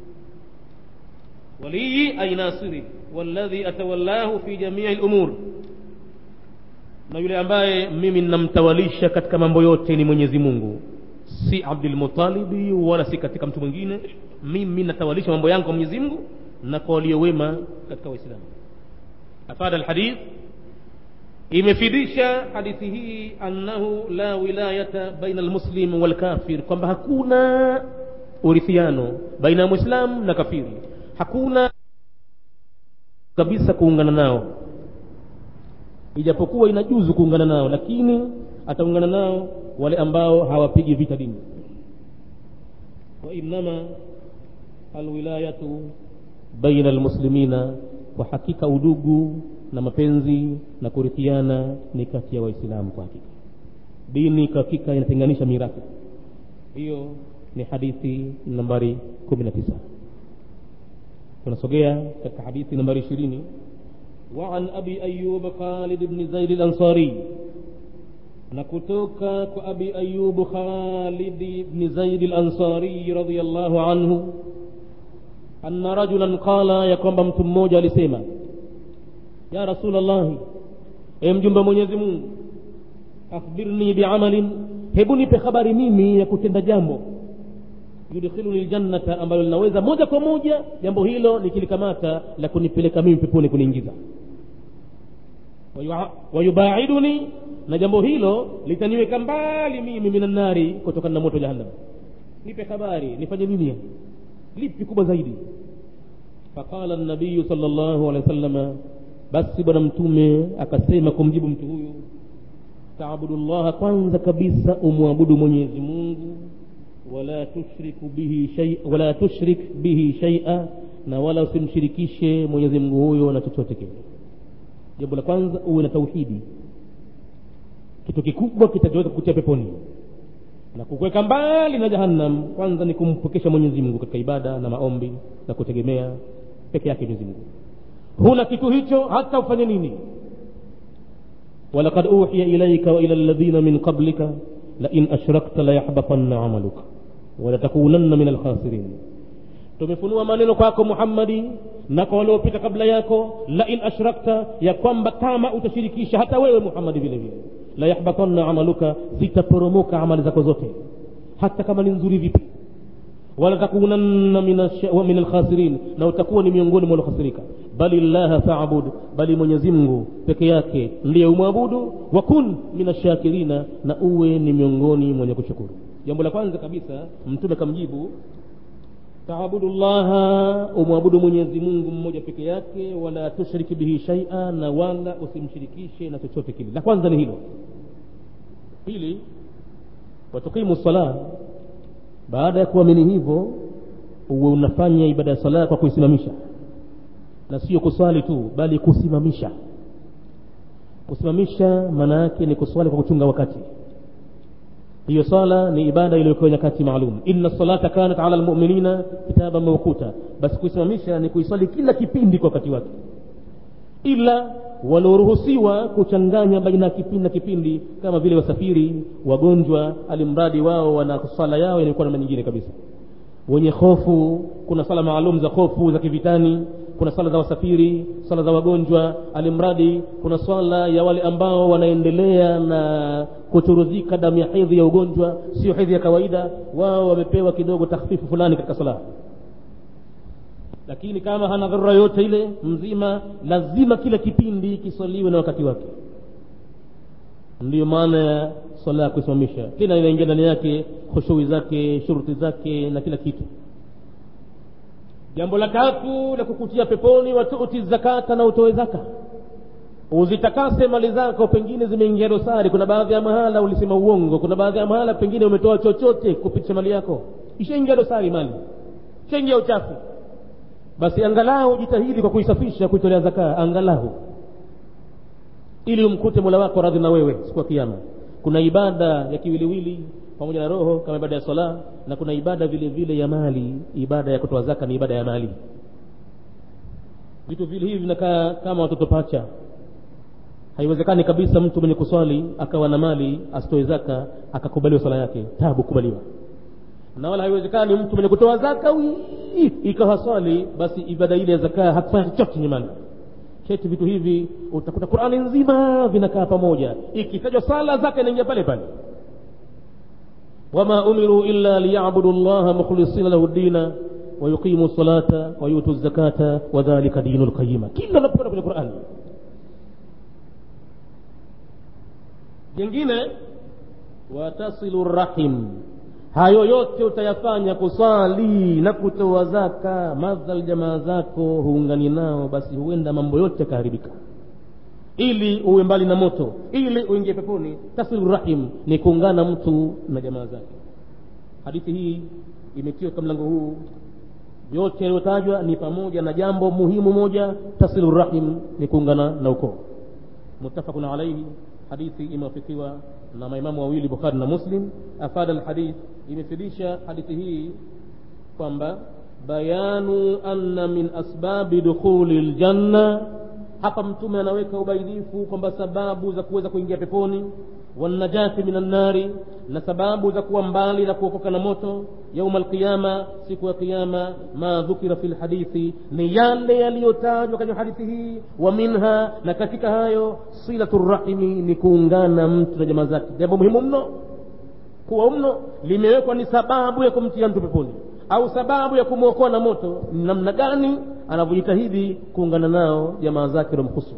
waliyi ay nasiri walladhi atawallahu fi jamii lumur na yule ambaye mimi namtawalisha katika mambo yote ni mwenyezi mungu si abdulmutalibi wala si katika mtu mwingine mimi natawalisha mambo yangu kwa mwenyezi mungu na kwa waliowema katika waislamu afada alhadith imefidisha hadithi hii annahu la wilayata baina almuslim walkafir kwamba hakuna urithiano baina ya mwislamu na kafiri hakuna kabisa kuungana nao ijapokuwa inajuzu kuungana nao lakini ataungana nao wale ambao hawapigi vita dini wa innama alwilayatu baina almuslimina kwa hakika udugu na mapenzi na kurithiana ni kati ya waislamu kwa hakika dini kwa hakika inatenganisha mirathi hiyo ni hadithi nambari kumi na tisa tunasogea katika hadithi nambari ishirini وعن أبي أيوب خالد بن زيد الأنصاري نكتوك أبي أيوب خالد بن زيد الأنصاري رضي الله عنه أن رجلا قال يقوم بمتموجة لسيما يا رسول الله emjumba mwenyezi mungu akhbirni biamalin hebu nipe habari mimi ya kutenda jambo yudkhiluni ljannata ambalo linaweza moja kwa moja jambo hilo nikilikamata la kunipeleka mimi peponi kuniingiza wayubaiduni na jambo hilo litaniweka mbali mimi minannari kutokana na moto jahannam nipe habari nifanye nini lipi kubwa zaidi faqala nabiyu sal llahu alehi wa sallama basi bwana mtume akasema kumjibu mtu huyu taabudu llaha kwanza kabisa umwabudu mwenyezi mungu wala tushriku bihi shay, wala tushrik bihi shaia na wala usimshirikishe mwenyezi mungu huyo na chochote kile jambo la kwanza uwe na tauhidi kitu kikubwa kitachoweza kukutia peponi na kukuweka mbali na jahannam kwanza ni kumpokesha mwenyezi mungu katika ibada na maombi na kutegemea peke yake mwenyezi mungu huna kitu hicho hata ufanye nini walaqad uhiya ilaika wa ila alladhina min qablika lain ashrakta layahbatanna amaluka walatakunanna min alkhasirin tumefunua maneno kwako muhammadi na kwa waliopita kabla yako lain ashrakta ya kwamba kama utashirikisha hata wewe muhammadi vile vile la yahbatanna amaluka zitaporomoka amali zako zote hata kama ni nzuri vipi wala takunanna min alkhasirin na utakuwa ni miongoni mwa waliokhasirika bali llaha faabud bali mwenyezi mungu peke yake ndiye umwabudu wa kun min ashakirina na uwe ni miongoni mwenye kushukuru jambo la kwanza kabisa mtume kamjibu taabudu llaha umwabudu mwenyezi mungu mmoja peke yake wala tushriki bihi shaia na wala usimshirikishe na chochote kile la kwanza ni hilo pili watuqimu sala baada ya kuamini hivyo uwe unafanya ibada ya sala kwa kuisimamisha na sio kuswali tu bali kusimamisha kusimamisha maana yake ni kuswali kwa kuchunga wakati hiyo sala ni ibada iliyokuwa nyakati maalum inna salata kanat ala lmuminina kitaban mawquta basi kuisimamisha ni kuiswali kila kipindi kwa wakati wake ila walioruhusiwa kuchanganya baina ya kipindi na kipindi kama vile wasafiri wagonjwa alimradi wao wana sala yao inakuwa namna nyingine kabisa wenye hofu kuna sala maalum za hofu za kivitani kuna swala za wasafiri swala za wagonjwa alimradi kuna swala ya wale ambao wanaendelea na kuchuruzika damu ya hedhi ya ugonjwa sio hedhi ya kawaida wao wamepewa kidogo takhfifu fulani katika swala lakini kama hana dharura yote ile mzima lazima kila kipindi kiswaliwe na wakati wake ndiyo maana ya swala ya kuisimamisha tena inaingia ndani yake khushui zake shuruti zake na kila kitu jambo la tatu la kukutia peponi watuti zakata na utoe zaka uzitakase mali zako pengine zimeingia dosari kuna baadhi ya mahala ulisema uongo kuna baadhi ya mahala pengine umetoa chochote kupitisha mali yako ishaingia dosari mali ishaingia uchafu basi angalau jitahidi kwa kuisafisha kuitolea zakaa angalau ili umkute mola wako radhi na wewe siku ya kiama kuna ibada ya kiwiliwili pamoja na roho kama ibada ya sala na kuna ibada vile vile ya mali ibada ya kutoa zaka ni ibada ya mali vitu vile hivi vinakaa kama watoto pacha haiwezekani kabisa mtu mwenye kuswali akawa na mali asitoe zaka akakubaliwa swala yake tabu kubaliwa na wala haiwezekani mtu mwenye kutoa zaka ikawa swali basi ibada ile ya zaka hakufanya chochote chenye mali cheti vitu hivi utakuta qurani nzima vinakaa pamoja ikitajwa sala zaka inaingia pale pale wama umiru illa liyabudu llaha mukhlisina lahu dina wayuqimu salata wayutu zakata wadhalika dinu lqayima kila unapokwenda kwenye qurani jingine watasilu rahim hayo yote utayafanya kuswali na kutoa zaka madhal jamaa zako huungani nao basi huenda mambo yote yakaharibika ili uwe mbali na moto ili uingie peponi tasilu rahim ni kuungana mtu na jamaa zake hadithi hii imetiwa kwa mlango huu yote yaliyotajwa ni pamoja na jambo muhimu moja tasilu rahim ni kuungana na ukoo muttafaqun alaihi hadithi imewafikiwa na maimamu wawili bukhari na muslim afada alhadith imefidisha hadithi hii kwamba bayanu anna min asbabi dukhuli ljanna hapa mtume anaweka ubainifu kwamba sababu za kuweza kuingia peponi wanajati min annari na sababu za kuwa mbali na kuokoka na moto yauma alqiyama siku ya qiyama ma dhukira fi lhadithi ni yale yaliyotajwa kwenye hadithi hii wa minha na katika hayo silatu rahimi ni kuungana mtu na jamaa zake jambo muhimu mno kuwa mno limewekwa ni sababu ya kumtia mtu peponi au sababu ya kumwokoa na moto ni namna gani anavyojitahidi kuungana nao jamaa zake waliomhusu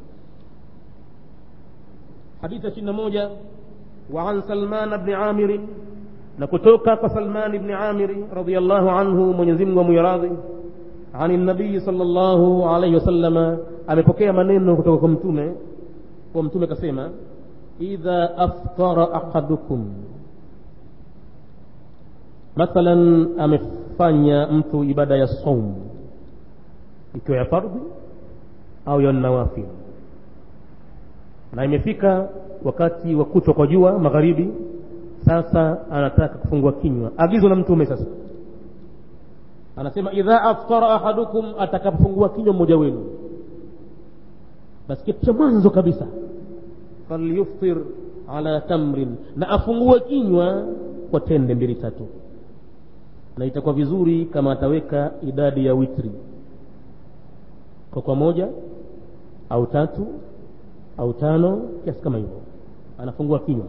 hadithi ya ishirini na moja وعن سلمان بن عامر نكتوكا فسلمان بن عامر رضي الله عنه من يزم وميراضي عن النبي صلى الله عليه وسلم amepokea maneno kutoka kwa mtume kwa mtume kasema idha aftara ahadukum mathalan amefanya mtu ibada ya saum ikiwa ya fardhi au ya nawafil na imefika wakati wa kuchwa kwa jua magharibi sasa anataka kufungua kinywa agizo la mtume sasa anasema idha aftara ahadukum atakapofungua kinywa mmoja wenu basi kitu cha mwanzo kabisa falyuftir ala tamrin na afungue kinywa kwa tende mbili tatu na itakuwa vizuri kama ataweka idadi ya witri kwa kwa moja au tatu au tano kiasi kama hivyo anafungua kinywa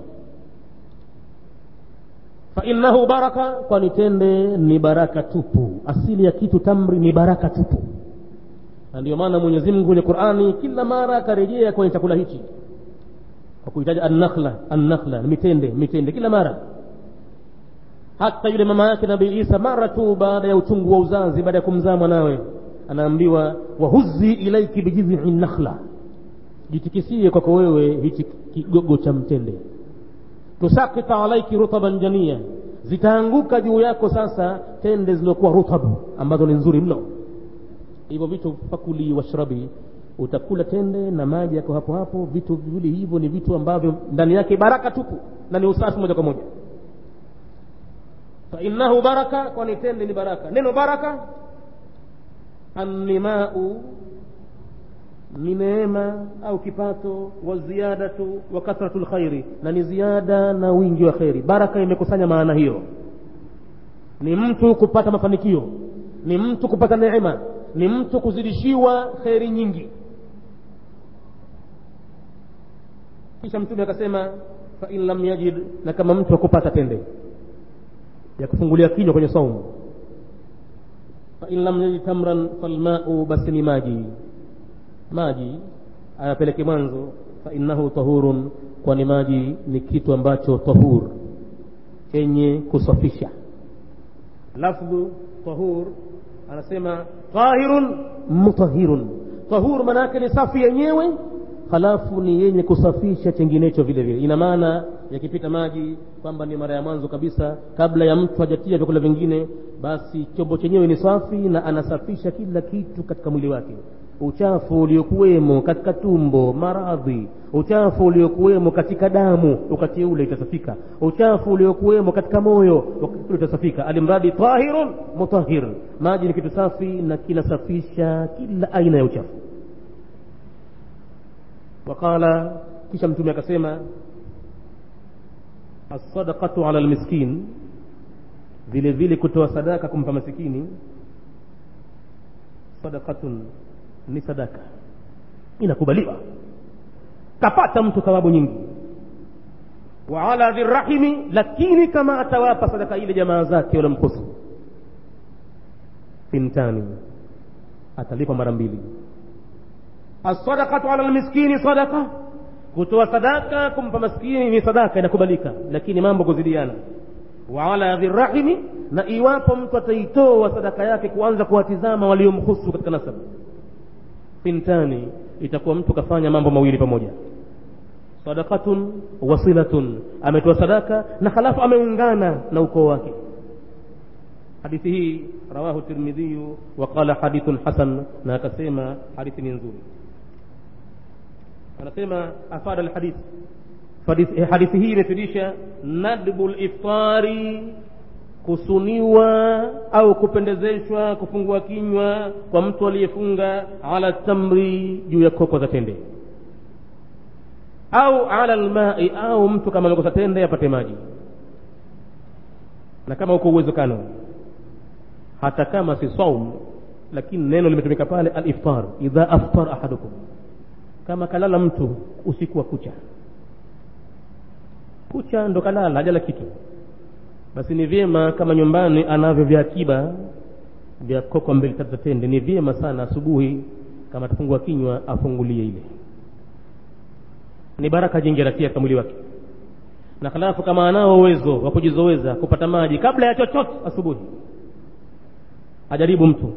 fainnahu baraka kwani tende ni baraka tupu asili ya kitu tamri ni baraka tupu na ndio maana mwenyezi mungu kwenye qurani kila mara akarejea kwenye chakula hichi kwa kuhitaja annakhla annakhla mitende mitende kila mara hata yule mama yake nabii isa mara tu baada ya uchungu wa uzazi baada ya kumzaa mwanawe anaambiwa wahuzi ilaiki bijidhi nakhla jitikisie kwako wewe hichi kigogo cha mtende tusakita alaiki rutaban jania zitaanguka juu yako sasa tende zilizokuwa rutabu ambazo ni nzuri mno hivyo vitu fakuli washrabi utakula tende na maji yako hapo hapo vitu viwili hivyo ni vitu ambavyo ndani yake baraka tupu na ni usafi moja kwa moja fainnahu baraka kwani tende ni baraka neno baraka annimau ni neema au kipato wa ziyadatu wa kathratu lkhairi na ni ziada na wingi wa kheri baraka imekusanya maana hiyo ni mtu kupata mafanikio ni mtu kupata neema ni mtu kuzidishiwa kheri nyingi kisha mtume akasema fain lam yajid na kama mtu akupata tende ya kufungulia kinywa kwenye saumu fain lam yajid tamran falmau basi ni maji maji ayapeleke mwanzo fainnahu tahurun kwani maji ni kitu ambacho tahur chenye kusafisha lafdhu tahur anasema tahirun mutahirun tahur maanaake ni safi yenyewe halafu ni yenye kusafisha chenginecho vile vile ina maana yakipita maji kwamba ni mara ya mwanzo kabisa kabla ya mtu hajatia vyakula vingine basi chombo chenyewe ni safi na anasafisha kila kitu katika mwili wake uchafu uliokuwemo katika tumbo maradhi uchafu uliokuwemo katika damu wakati ule itasafika uchafu uliokuwemo katika moyo wakati ule utasafika alimradi tahirun mutahir maji ni kitu safi na kinasafisha kila aina ya uchafu waqala kisha mtume akasema alsadaqatu ala lmiskin vile vile kutoa sadaka kumpa masikini sadaqatun ni sadaka inakubaliwa kapata mtu thawabu nyingi wa ala dhirrahimi lakini kama atawapa sadaka ile jamaa zake walamkusu fintani atalipa mara mbili alsadaqatu ala lmiskini sadaqa kutoa sadaka kumpa maskini ni sadaka inakubalika lakini mambo kuzidiana wa ala dhirrahimi na iwapo mtu ataitoa sadaka yake kuanza kuwatizama waliomhusu katika nasabu fintani itakuwa mtu kafanya mambo mawili pamoja sadaqatun wasilatun ametoa sadaka na halafu ameungana na ukoo wake hadithi hii rawahu tirmidhiyu wa qala hadithun hasan na akasema hadithi ni nzuri anasema afada alhadith hadithi hii imefidisha nadbu liftari kusuniwa au kupendezeshwa kufungua kinywa kwa mtu aliyefunga ala tamri juu ya koko za tende au ala lmai au mtu kama amekosa tende apate maji na kama uko uwezekano hata kama si saum lakini neno limetumika pale aliftar idha aftar ahadukum kama kalala mtu usiku wa kucha kucha ndo kalala hajala kitu basi ni vyema kama nyumbani anavyo vya akiba vya koko mbili tatu za tende ni vyema sana asubuhi kama atafungua kinywa afungulie ile ni baraka jingi anatia katika mwili wake na halafu kama anao uwezo wa kujizoweza kupata maji kabla ya chochote asubuhi ajaribu mtu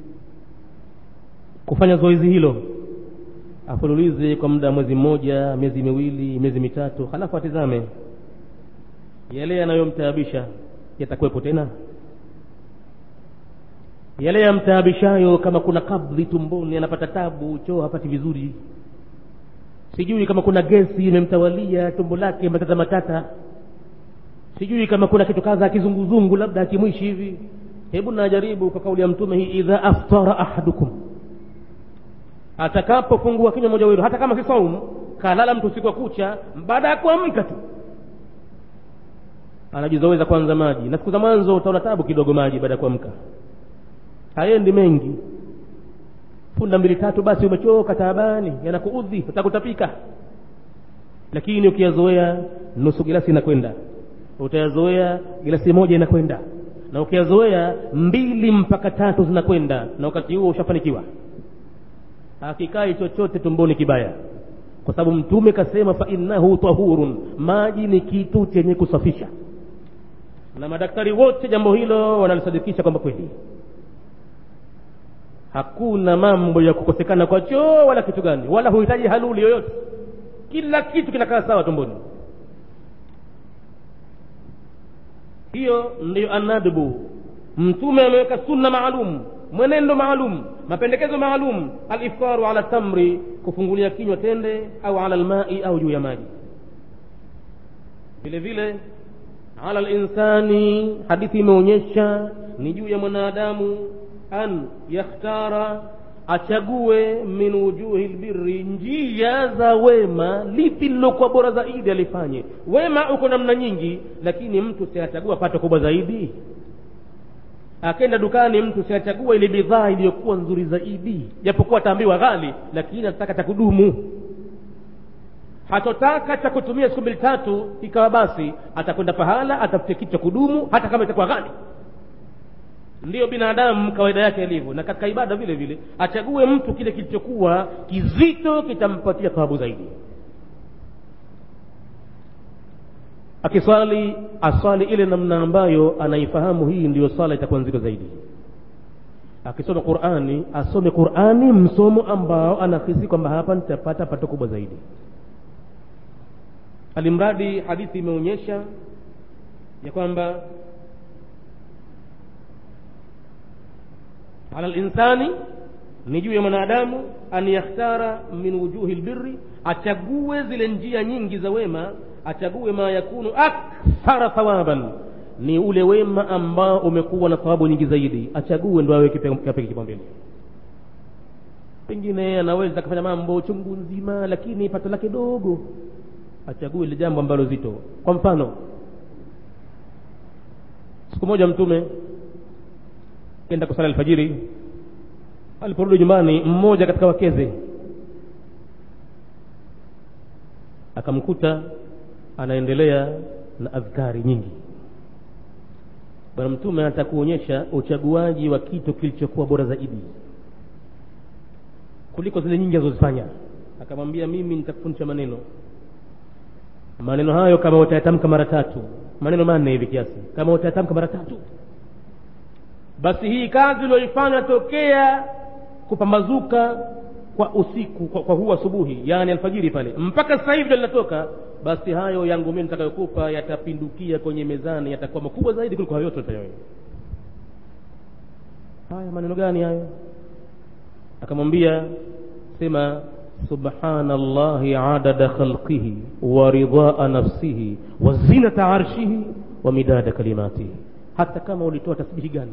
kufanya zoezi hilo afululize kwa muda wa mwezi mmoja miezi miwili miezi mitatu halafu atizame yale yanayomtaabisha yatakuwepo tena yale yamtaabishayo kama kuna kabdhi tumboni anapata tabu choo hapati vizuri sijui kama kuna gesi imemtawalia tumbo lake matata matata sijui kama kuna kitu kadha kizunguzungu labda akimwishi hivi hebu najaribu kwa kauli ya mtume hii idha aftara ahadukum atakapofungua kinywa moja wenu hata kama si saumu kalala mtu usiku wa kucha baada ya kuamka tu anajizoweza kwanza maji na siku za mwanzo utaona tabu kidogo maji baada ya kuamka haendi mengi funda mbili tatu basi umechoka taabani yanakuudhi utakutapika lakini ukiyazoea nusu gilasi inakwenda utayazoea gilasi moja inakwenda na ukiyazoea mbili mpaka tatu zinakwenda na wakati huo ushafanikiwa hakikai chochote tumboni kibaya kwa sababu mtume kasema fa innahu tahurun maji ni kitu chenye kusafisha na madaktari wote jambo hilo wanalisadikisha kwamba kweli hakuna mambo ya kukosekana kwa choo wala kitu gani wala huhitaji haluli yoyote kila kitu kinakaa sawa tumboni hiyo ndiyo anadbu mtume ameweka sunna maalum mwenendo maalum mapendekezo maalum aliftaru ala tamri kufungulia kinywa tende au ala lmai au juu ya maji vile vile ala linsani hadithi imeonyesha ni juu ya mwanadamu an yakhtara achague min wujuhi lbirri njia za wema lipi lilokuwa bora zaidi alifanye wema uko namna nyingi lakini mtu siachagua pato kubwa zaidi akenda dukani mtu siachagua ile bidhaa iliyokuwa nzuri zaidi japokuwa ataambiwa ghali lakini anataka cha kudumu hatotaka cha kutumia siku mbili tatu ikawa basi atakwenda pahala atafute kitu cha kudumu hata kama itakuwa ghali ndiyo binadamu kawaida yake ilivyo na katika ibada vile vile achague mtu kile kilichokuwa kizito kitampatia thawabu zaidi akiswali aswali ile namna ambayo anaifahamu hii ndiyo swala itakuwa nzito zaidi akisoma qurani asome qurani msomo ambao anahisi kwamba hapa nitapata pato kubwa zaidi alimradi hadithi imeonyesha ya kwamba ala linsani ni juu ya mwanadamu an yakhtara min wujuhi lbirri achague zile njia nyingi za wema achague ma yakunu akthara thawaban ni ule wema ambao umekuwa na thawabu nyingi zaidi achague ndo awe kapeke kipaumbele pengine anaweza akafanya mambo chungu nzima lakini pato lake dogo achague ile jambo ambalo zito kwa mfano siku moja mtume kenda kusala alfajiri aliporudi nyumbani mmoja katika wakeze akamkuta anaendelea na adhkari nyingi bwana mtume anataka kuonyesha uchaguaji wa kitu kilichokuwa bora zaidi kuliko zile nyingi alizozifanya akamwambia mimi nitakufundisha maneno maneno hayo kama utayatamka mara tatu maneno manne hivi kiasi kama utayatamka mara tatu basi hii kazi ulioifanya tokea kupambazuka kwa usiku kwa, kwa huu asubuhi yani alfajiri pale mpaka sasa hivi ndio linatoka basi hayo yangu mimi nitakayokupa yatapindukia kwenye mezani yatakuwa makubwa zaidi kuliko hayo yote utayoya haya maneno gani hayo akamwambia sema subhanallahi adada khalqihi wa ridhaa nafsihi wa zinata arshihi wa midada kalimatihi hata kama ulitoa tasbihi gani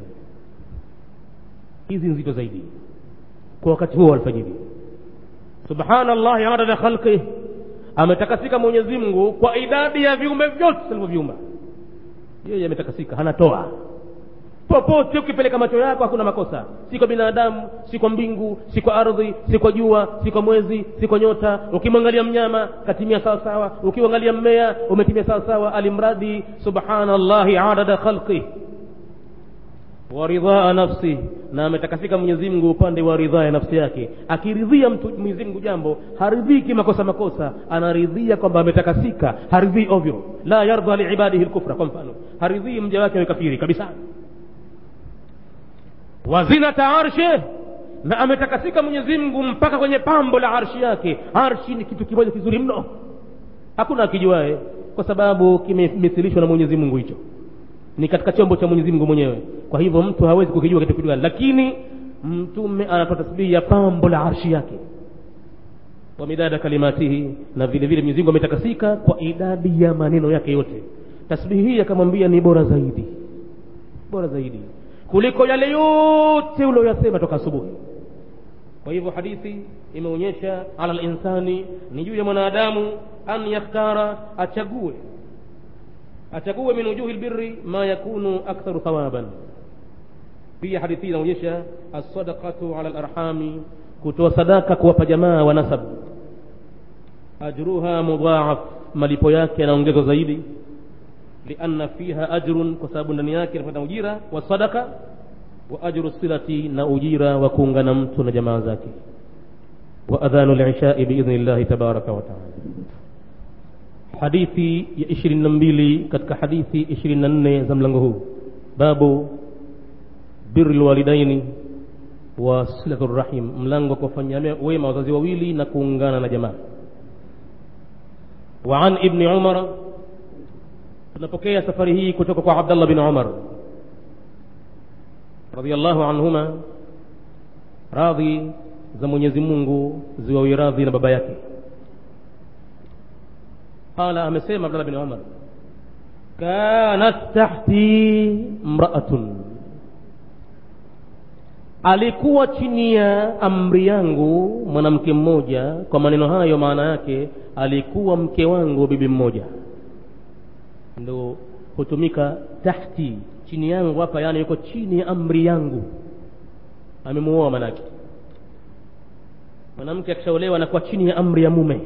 hizi nzito zaidi kwa wakati huo alfajiri subhanallahi adada khalqihi ametakasika mwenyezi mungu kwa idadi ya viumbe vyote alivyoviumba yeye ametakasika hanatoa popote ukipeleka macho yako hakuna makosa si kwa binadamu si kwa mbingu si kwa ardhi si kwa jua si kwa mwezi si kwa nyota ukimwangalia mnyama katimia sawa sawa ukiangalia mmea umetimia sawa sawa alimradi subhanallahi adada khalqi wa ridhaa nafsi na ametakasika Mwenyezi Mungu upande wa ridhaa ya nafsi yake akiridhia mtu Mwenyezi Mungu jambo haridhiki makosa makosa anaridhia kwamba ametakasika haridhii ovyo la yardha liibadihi lkufra kwa mfano haridhii mja wake awe kafiri kabisa wazinata arshe na ametakasika Mwenyezi Mungu mpaka kwenye pambo la arshi yake arshi ni kitu kimoja kizuri mno hakuna akijuae kwa sababu kimemithilishwa na Mwenyezi Mungu hicho ni katika chombo cha Mwenyezi Mungu mwenyewe kwa hivyo mtu hawezi kukijua kitu kitu gani lakini mtume anatoa tasbihi ya pambo la arshi yake wa midada kalimatihi na vile vile Mwenyezi Mungu ametakasika kwa idadi ya maneno yake yote tasbihi hii akamwambia ni bora zaidi bora zaidi kuliko yale yote ulioyasema toka asubuhi kwa hivyo hadithi imeonyesha ala linsani ni juu ya mwanadamu an yakhtara achague achague min wujuhi lbirri ma yakunu aktharu thawaban pia hadithi inaonyesha alsadaqatu ala larhami kutoa sadaka kuwapa jamaa wa nasab ajruha mudhaaf malipo yake yanaongezwa zaidi lianna fiha ajrun kwa sababu ndani yake inapata ujira wa sadaka wa ajru silati na ujira wa kuungana mtu na jamaa zake wa adhanu lishai biidhni llahi tabaraka wa taala hadithi ya ishirini na mbili katika hadithi ishirini na nne za mlango huu babu biri lwalidaini wa silatu rahim mlango wa kuwafanyia wema wazazi wawili na kuungana na jamaa wa an ibni umara tunapokea safari hii kutoka kwa abdallah bin umar radiallahu anhuma radhi za mwenyezi mungu ziwawi radhi na baba yake qala amesema abdallah bin umar kanat tahti mraatun alikuwa chini ya amri yangu mwanamke mmoja kwa maneno hayo maana yake alikuwa mke wangu bibi mmoja ndo hutumika tahti chini yangu hapa yani yuko chini ya amri yangu amemuoa manake mwanamke akishaolewa anakuwa chini ya amri ya mume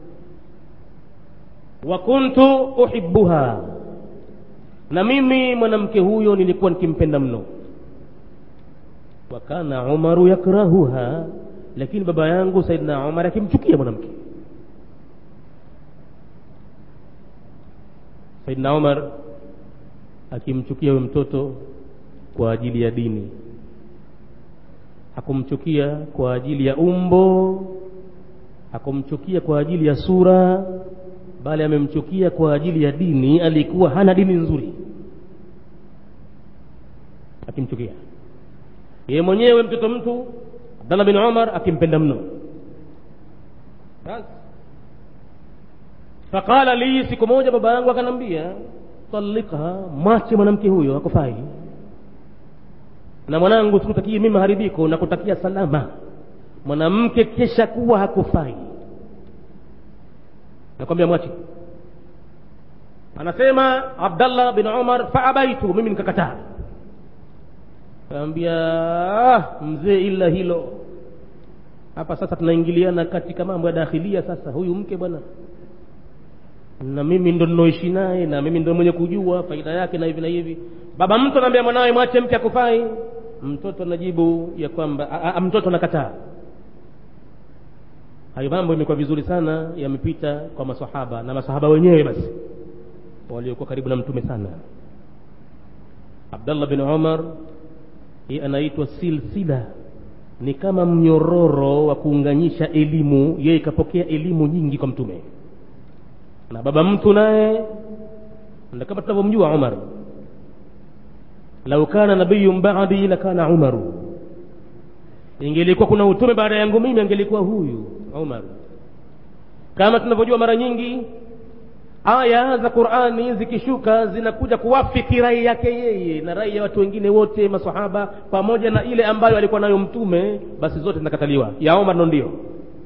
wa kuntu uhibbuha na mimi mwanamke huyo nilikuwa nikimpenda mno wa kana umaru yakrahuha lakini baba yangu saidna umar akimchukia mwanamke saidna umar akimchukia huyo mtoto kwa ajili ya dini hakumchukia kwa ajili ya umbo hakumchukia kwa ajili ya sura bali amemchukia kwa ajili ya dini alikuwa hana dini nzuri akimchukia yeye mwenyewe mtoto mtu abdallah bin umar akimpenda mno basi faqala li siku moja baba yangu akanambia talikha mwache mwanamke huyo akufai na mwanangu sikutakii mimi maharibiko na kutakia salama mwanamke kesha kuwa hakufai nakwambia mwache anasema abdallah bin umar faabaitu mimi nikakataa kaambia ah, mzee ila hilo hapa sasa tunaingiliana katika mambo ya dakhilia sasa huyu mke bwana na mimi ndo ninaoishi naye na mimi ndo mwenye kujua faida yake na hivi na hivi baba mtu anaambia mwanawe mwache mke akufai mtoto anajibu ya kwamba a, a, mtoto anakataa hayo mambo imekuwa vizuri sana yamepita kwa masahaba na masahaba wenyewe basi waliokuwa karibu na mtume sana abdallah bin umar hii anaitwa silsila ni kama mnyororo wa kuunganisha elimu yeye ikapokea elimu nyingi kwa mtume na baba mtu naye na kama tunavyomjua umar lau kana nabiyun badi lakana umaru ingelikuwa kuna utume baada yangu mimi angelikuwa huyu umar kama tunavyojua mara nyingi aya za qurani zikishuka zinakuja kuwafiki rai yake yeye na rai ya watu wengine wote masahaba pamoja na ile ambayo alikuwa nayo mtume basi zote zinakataliwa ya umar ndo ndio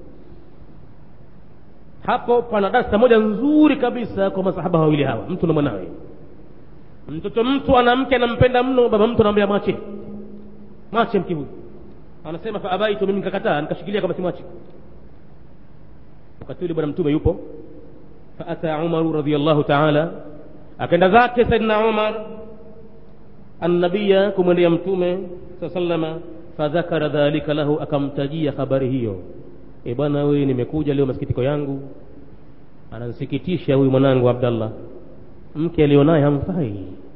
hapo pana darsa moja nzuri kabisa kwa masahaba wawili hawa mtu na mwanawe mtoto mtu ana mke anampenda mno baba mtu anamwambia mwache mwache mke huyu anasema fa abaitu mimi nikakataa nikashikilia kama simwache wakati ule bwana mtume yupo faata umaru radiallahu taala akaenda zake saidna umar annabiya kumwendea mtume saa salama fadhakara dhalika lahu akamtajia habari hiyo e bwana wewe nimekuja leo masikitiko yangu anansikitisha huyu mwanangu abdallah mke alionaye hamfai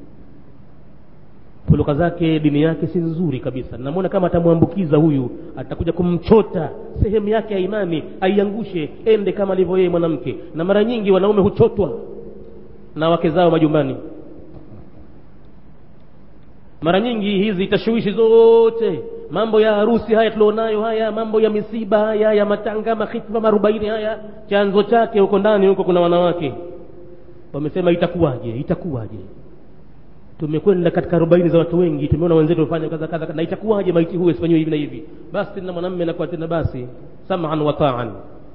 fuluka zake dini yake si nzuri kabisa namwona kama atamwambukiza huyu atakuja kumchota sehemu yake ya imani aiangushe ende kama alivyo yeye mwanamke na mara nyingi wanaume huchotwa na wake zao majumbani mara nyingi hizi tashwishi zote mambo ya harusi haya tulionayo haya mambo ya misiba haya ya matanga mahitma marubaini haya chanzo chake huko ndani huko kuna wanawake wamesema itakuwaje itakuwaje tumekwenda katika arobaini za watu wengi tumeona wenzetu wamefanya kaza kaza na itakuwaje maiti huyu asifanyiwe hivi na hivi basi tena mwanamme anakuwa tena basi saman wa taan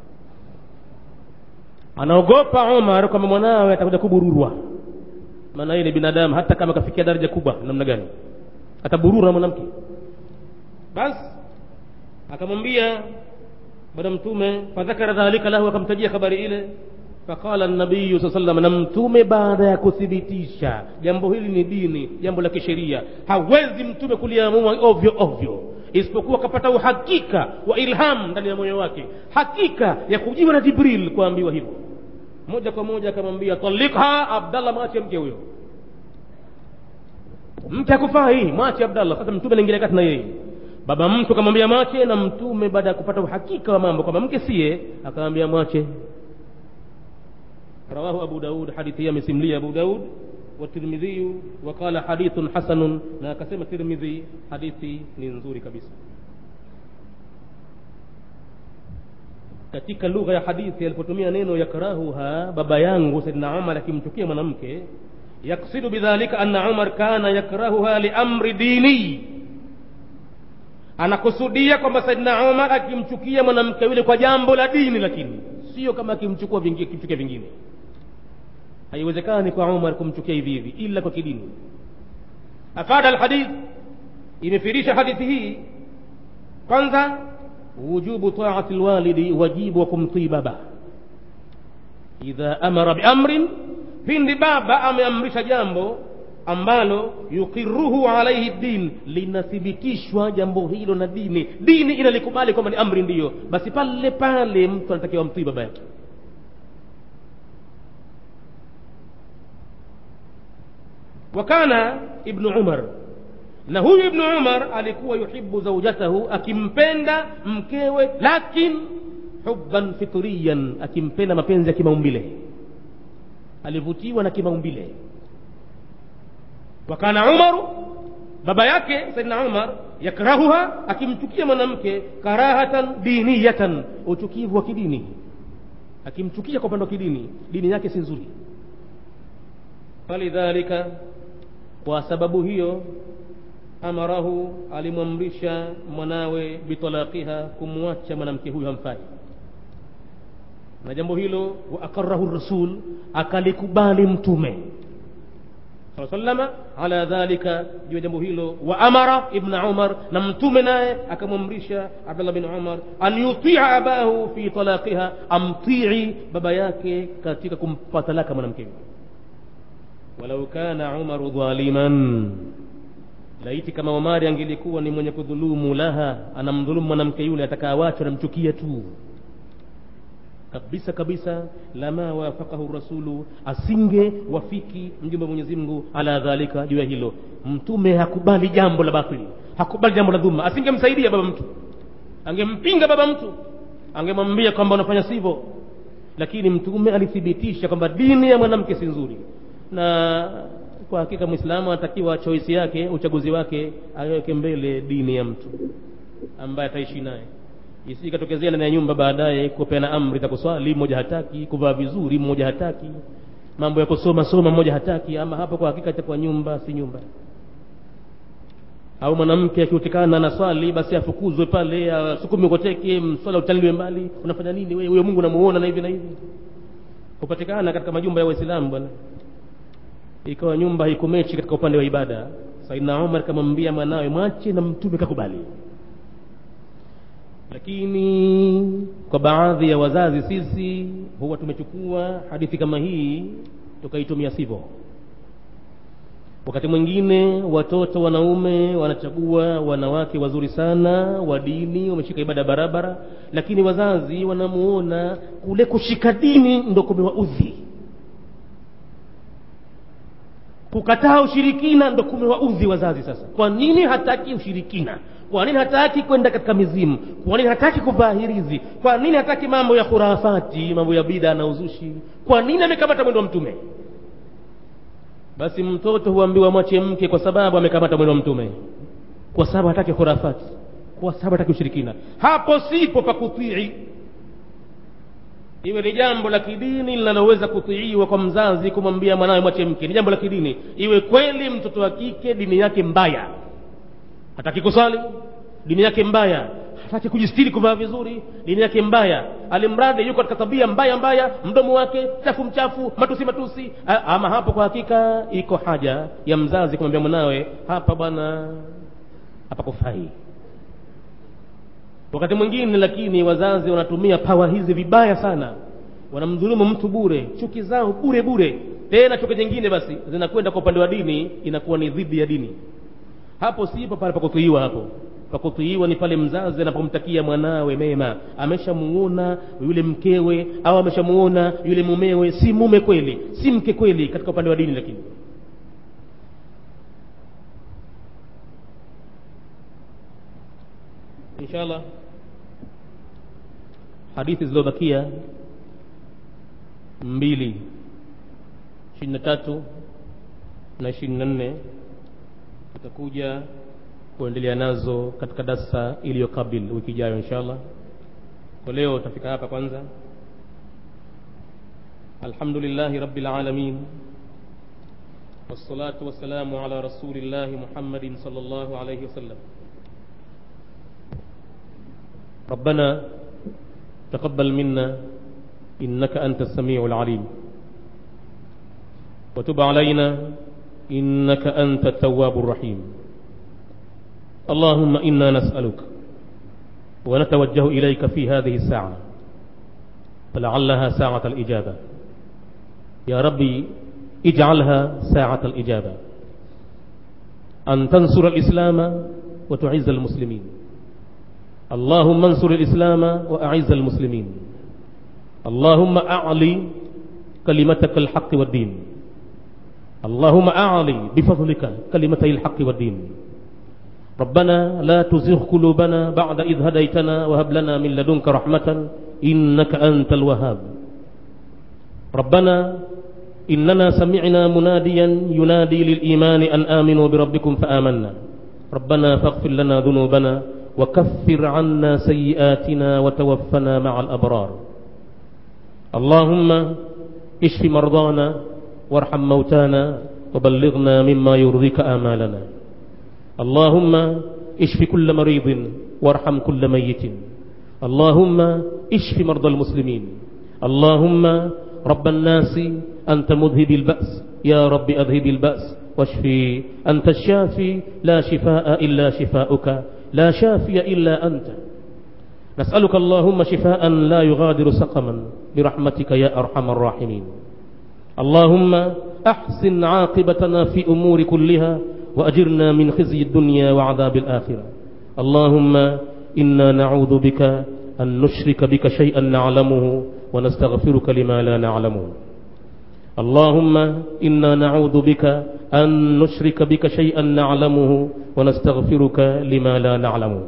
anaogopa umar kwamba mwanawe atakuja kubururwa maana yeye ni binadamu hata kama kafikia daraja kubwa namna gani ataburura mwanamke basi akamwambia bwana mtume fadhakara dhalika lahu akamtajia habari ile faqala nabiyu saa salam na mtume baada ya kuthibitisha jambo hili ni dini jambo la kisheria hawezi mtume kuliamua ovyo ovyo isipokuwa akapata uhakika wa ilham ndani ya moyo wake hakika ya kujiwa na jibril kuambiwa hivyo moja kwa moja akamwambia talikha abdallah mwache mke huyo mke akufaa hii mwache abdallah sasa mtume anaingilia kati na yeye baba mtu akamwambia mwache na mtume baada ya kupata uhakika wa mambo kwamba mke siye akamwambia mwache رواه أبو داود حديث يمسملي أبو داود والترمذي وقال حديث حسن na akasema tirmidhi hadithi ni nzuri kabisa katika lugha ya hadithi alipotumia neno yakrahuha baba yangu saidna umar akimchukia mwanamke yaksidu bidhalika anna umar kana yakrahuha liamri dini anakusudia kwamba saidna umar akimchukia mwanamke yule kwa jambo la dini lakini sio kama akimchukua vingine akimchukia vingine haiwezekani kwa umar kumchukia hivi hivi ila kwa kidini afada alhadith imefirisha hadithi hii kwanza wujubu taati lwalidi wajibu wa kumtii baba idha amara biamrin pindi baba ameamrisha jambo ambalo yuqiruhu alaihi din linathibitishwa jambo hilo na dini dini inalikubali kwamba ni amri ndiyo basi pale pale mtu anatakiwa mtii baba yake wakana ibnu umar na huyu ibnu umar alikuwa yuhibu zaujatahu akimpenda mkewe lakin hubban fitriyan akimpenda mapenzi ya kimaumbile alivutiwa na kimaumbile wakana umaru baba yake saidna umar yakrahuha akimchukia mwanamke karahatan diniyatan uchukivu wa kidini akimchukia kwa upande wa kidini dini yake si nzuri falidhalika kwa sababu hiyo amarahu alimwamrisha mwanawe bitalaqiha kumwacha mwanamke huyo hamfai na jambo hilo wa akarahu rasul akalikubali mtume saa salama ala dhalika juu ya jambo hilo wa amara ibna umar na mtume naye akamwamrisha abdullah bin umar an yutia abahu fi talaqiha amtii baba yake katika kumpa talaka mwanamke walau kana umaru dhaliman laiti kama omari angelikuwa ni mwenye kudhulumu laha anamdhulumu mwanamke yule atakaawachwa namchukia tu kabisa kabisa lama wafakahu rasulu asinge wafiki mjumbe wa mwenyezi mungu ala dhalika juu ya hilo mtume hakubali jambo la batili hakubali jambo la dhuma asingemsaidia baba mtu angempinga baba mtu angemwambia kwamba unafanya sivyo lakini mtume alithibitisha kwamba dini ya mwanamke si nzuri na kwa hakika mwislamu anatakiwa choisi yake uchaguzi wake aweke mbele dini ya mtu ambaye ataishi naye isikatokezea ndani ya nyumba baadaye kupeana amri za kuswali mmoja hataki kuvaa vizuri mmoja hataki mambo ya kusoma soma mmoja hataki ama hapo kwa hakika itakuwa nyumba si nyumba au mwanamke akiutikana na swali basi afukuzwe pale asukumi koteke swala utaliliwe mbali unafanya nini wewe huyo mungu namuona na hivi na hivi hupatikana katika majumba ya waislamu bwana ikawa nyumba haikumechi katika upande wa ibada saidna umar kamwambia mwanawe mwache na mtume kakubali lakini kwa baadhi ya wazazi sisi huwa tumechukua hadithi kama hii tukaitumia sivyo wakati mwingine watoto wanaume wanachagua wanawake wazuri sana wa dini wameshika ibada barabara lakini wazazi wanamuona kule kushika dini ndo kumewaudhi kukataa ushirikina ndo kumewaudhi wazazi sasa kwa nini hataki ushirikina kwa nini hataki kwenda katika mizimu kwa nini hataki kuvaa hirizi kwa nini hataki mambo ya khurafati mambo ya bida na uzushi kwa nini amekamata mwendo wa mtume basi mtoto huambiwa mwache mke kwa sababu amekamata mwendo wa mtume kwa sababu hataki khurafati kwa sababu hataki ushirikina hapo sipo pa kutii iwe ni jambo la kidini linaloweza kutiiwa kwa mzazi kumwambia mwanawe mwache mke ni jambo la kidini iwe kweli mtoto wa kike dini yake mbaya hataki kusali dini yake mbaya hataki kujistiri kuvaa vizuri dini yake mbaya alimradi yuko katika tabia mbaya mbaya mdomo wake chafu mchafu matusi matusi A, ama hapo kwa hakika iko haja ya mzazi kumwambia mwanawe hapa bwana hapa kufai wakati mwingine lakini wazazi wanatumia pawa hizi vibaya sana wanamdhulumu mtu bure chuki zao bure bure tena chuki nyingine basi zinakwenda kwa upande wa dini inakuwa ni dhidi ya dini hapo sipo pale pakutuiwa hapo pakutuiwa ni pale mzazi anapomtakia mwanawe mema ameshamuona yule mkewe au ameshamuona yule mumewe si mume kweli si mke kweli katika upande wa dini lakini inshallah hadithi zilizobakia mbili ishirini na tatu na ishirini na nne tutakuja kuendelea nazo katika darsa iliyokabil wiki ijayo inshallah kwa leo tutafika hapa kwanza alhamdulillahi rabbil alamin والصلاة والسلام على رسول الله محمد صلى الله عليه وسلم ربنا تقبل منا إنك أنت السميع العليم وتب علينا إنك أنت التواب الرحيم اللهم إنا نسألك ونتوجه إليك في هذه الساعة فلعلها ساعة الإجابة يا ربي اجعلها ساعة الإجابة أن تنصر الإسلام وتعز المسلمين اللهم انصر الإسلام وأعز المسلمين اللهم أعلي كلمتك الحق والدين اللهم أعلي بفضلك كلمتي الحق والدين ربنا لا تزغ قلوبنا بعد إذ هديتنا وهب لنا من لدنك رحمة إنك أنت الوهاب ربنا إننا سمعنا مناديا ينادي للإيمان أن آمنوا بربكم فآمنا ربنا فاغفر لنا ذنوبنا وكفر عنا سيئاتنا وتوفنا مع الأبرار اللهم اشف مرضانا وارحم موتانا وبلغنا مما يرضيك آمالنا اللهم اشف كل مريض وارحم كل ميت اللهم اشف مرضى المسلمين اللهم رب الناس أنت مذهب البأس يا رب أذهب البأس واشفي أنت الشافي لا شفاء إلا شفاؤك لا شافي إلا أنت نسألك اللهم شفاء لا يغادر سقما برحمتك يا أرحم الراحمين اللهم أحسن عاقبتنا في أمور كلها وأجرنا من خزي الدنيا وعذاب الآخرة اللهم إنا نعوذ بك أن نشرك بك شيئا نعلمه ونستغفرك لما لا نعلمه اللهم إنا نعوذ بك أن نشرك بك شيئا نعلمه ونستغفرك لما لا نعلمه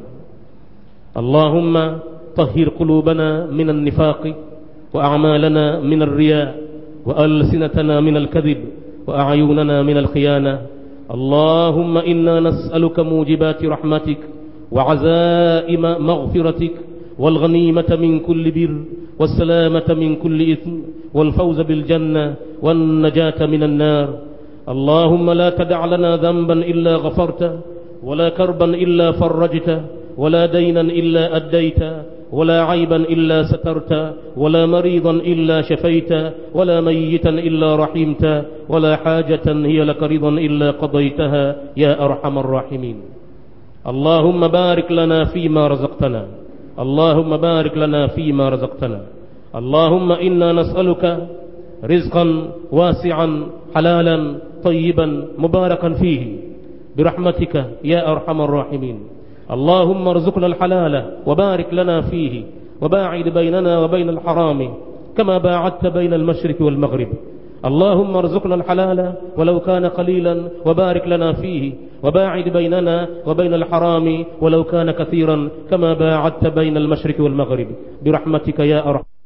اللهم طهر قلوبنا من النفاق وأعمالنا من الرياء وألسنتنا من الكذب وأعيننا من الخيانة اللهم إنا نسألك موجبات رحمتك وعزائم مغفرتك والغنيمة من كل بر والسلامة من كل إثم والفوز بالجنة والنجاة من النار اللهم لا تدع لنا ذنبا إلا غفرته ولا كربا إلا فرجته ولا دينا إلا أديت ولا عيبا إلا سترت ولا مريضا إلا شفيت ولا ميتا إلا رحمت ولا حاجة هي لك رضا إلا قضيتها يا أرحم الراحمين اللهم بارك لنا فيما رزقتنا اللهم بارك لنا فيما رزقتنا اللهم إنا نسألك رزقا واسعا حلالا طيبا مباركا فيه برحمتك يا أرحم الراحمين اللهم ارزقنا الحلال وبارك لنا فيه وباعد بيننا وبين الحرام كما باعدت بين المشرق والمغرب اللهم ارزقنا الحلال ولو كان قليلا وبارك لنا فيه وباعد بيننا وبين الحرام ولو كان كثيرا كما باعدت بين المشرق والمغرب برحمتك يا أرحم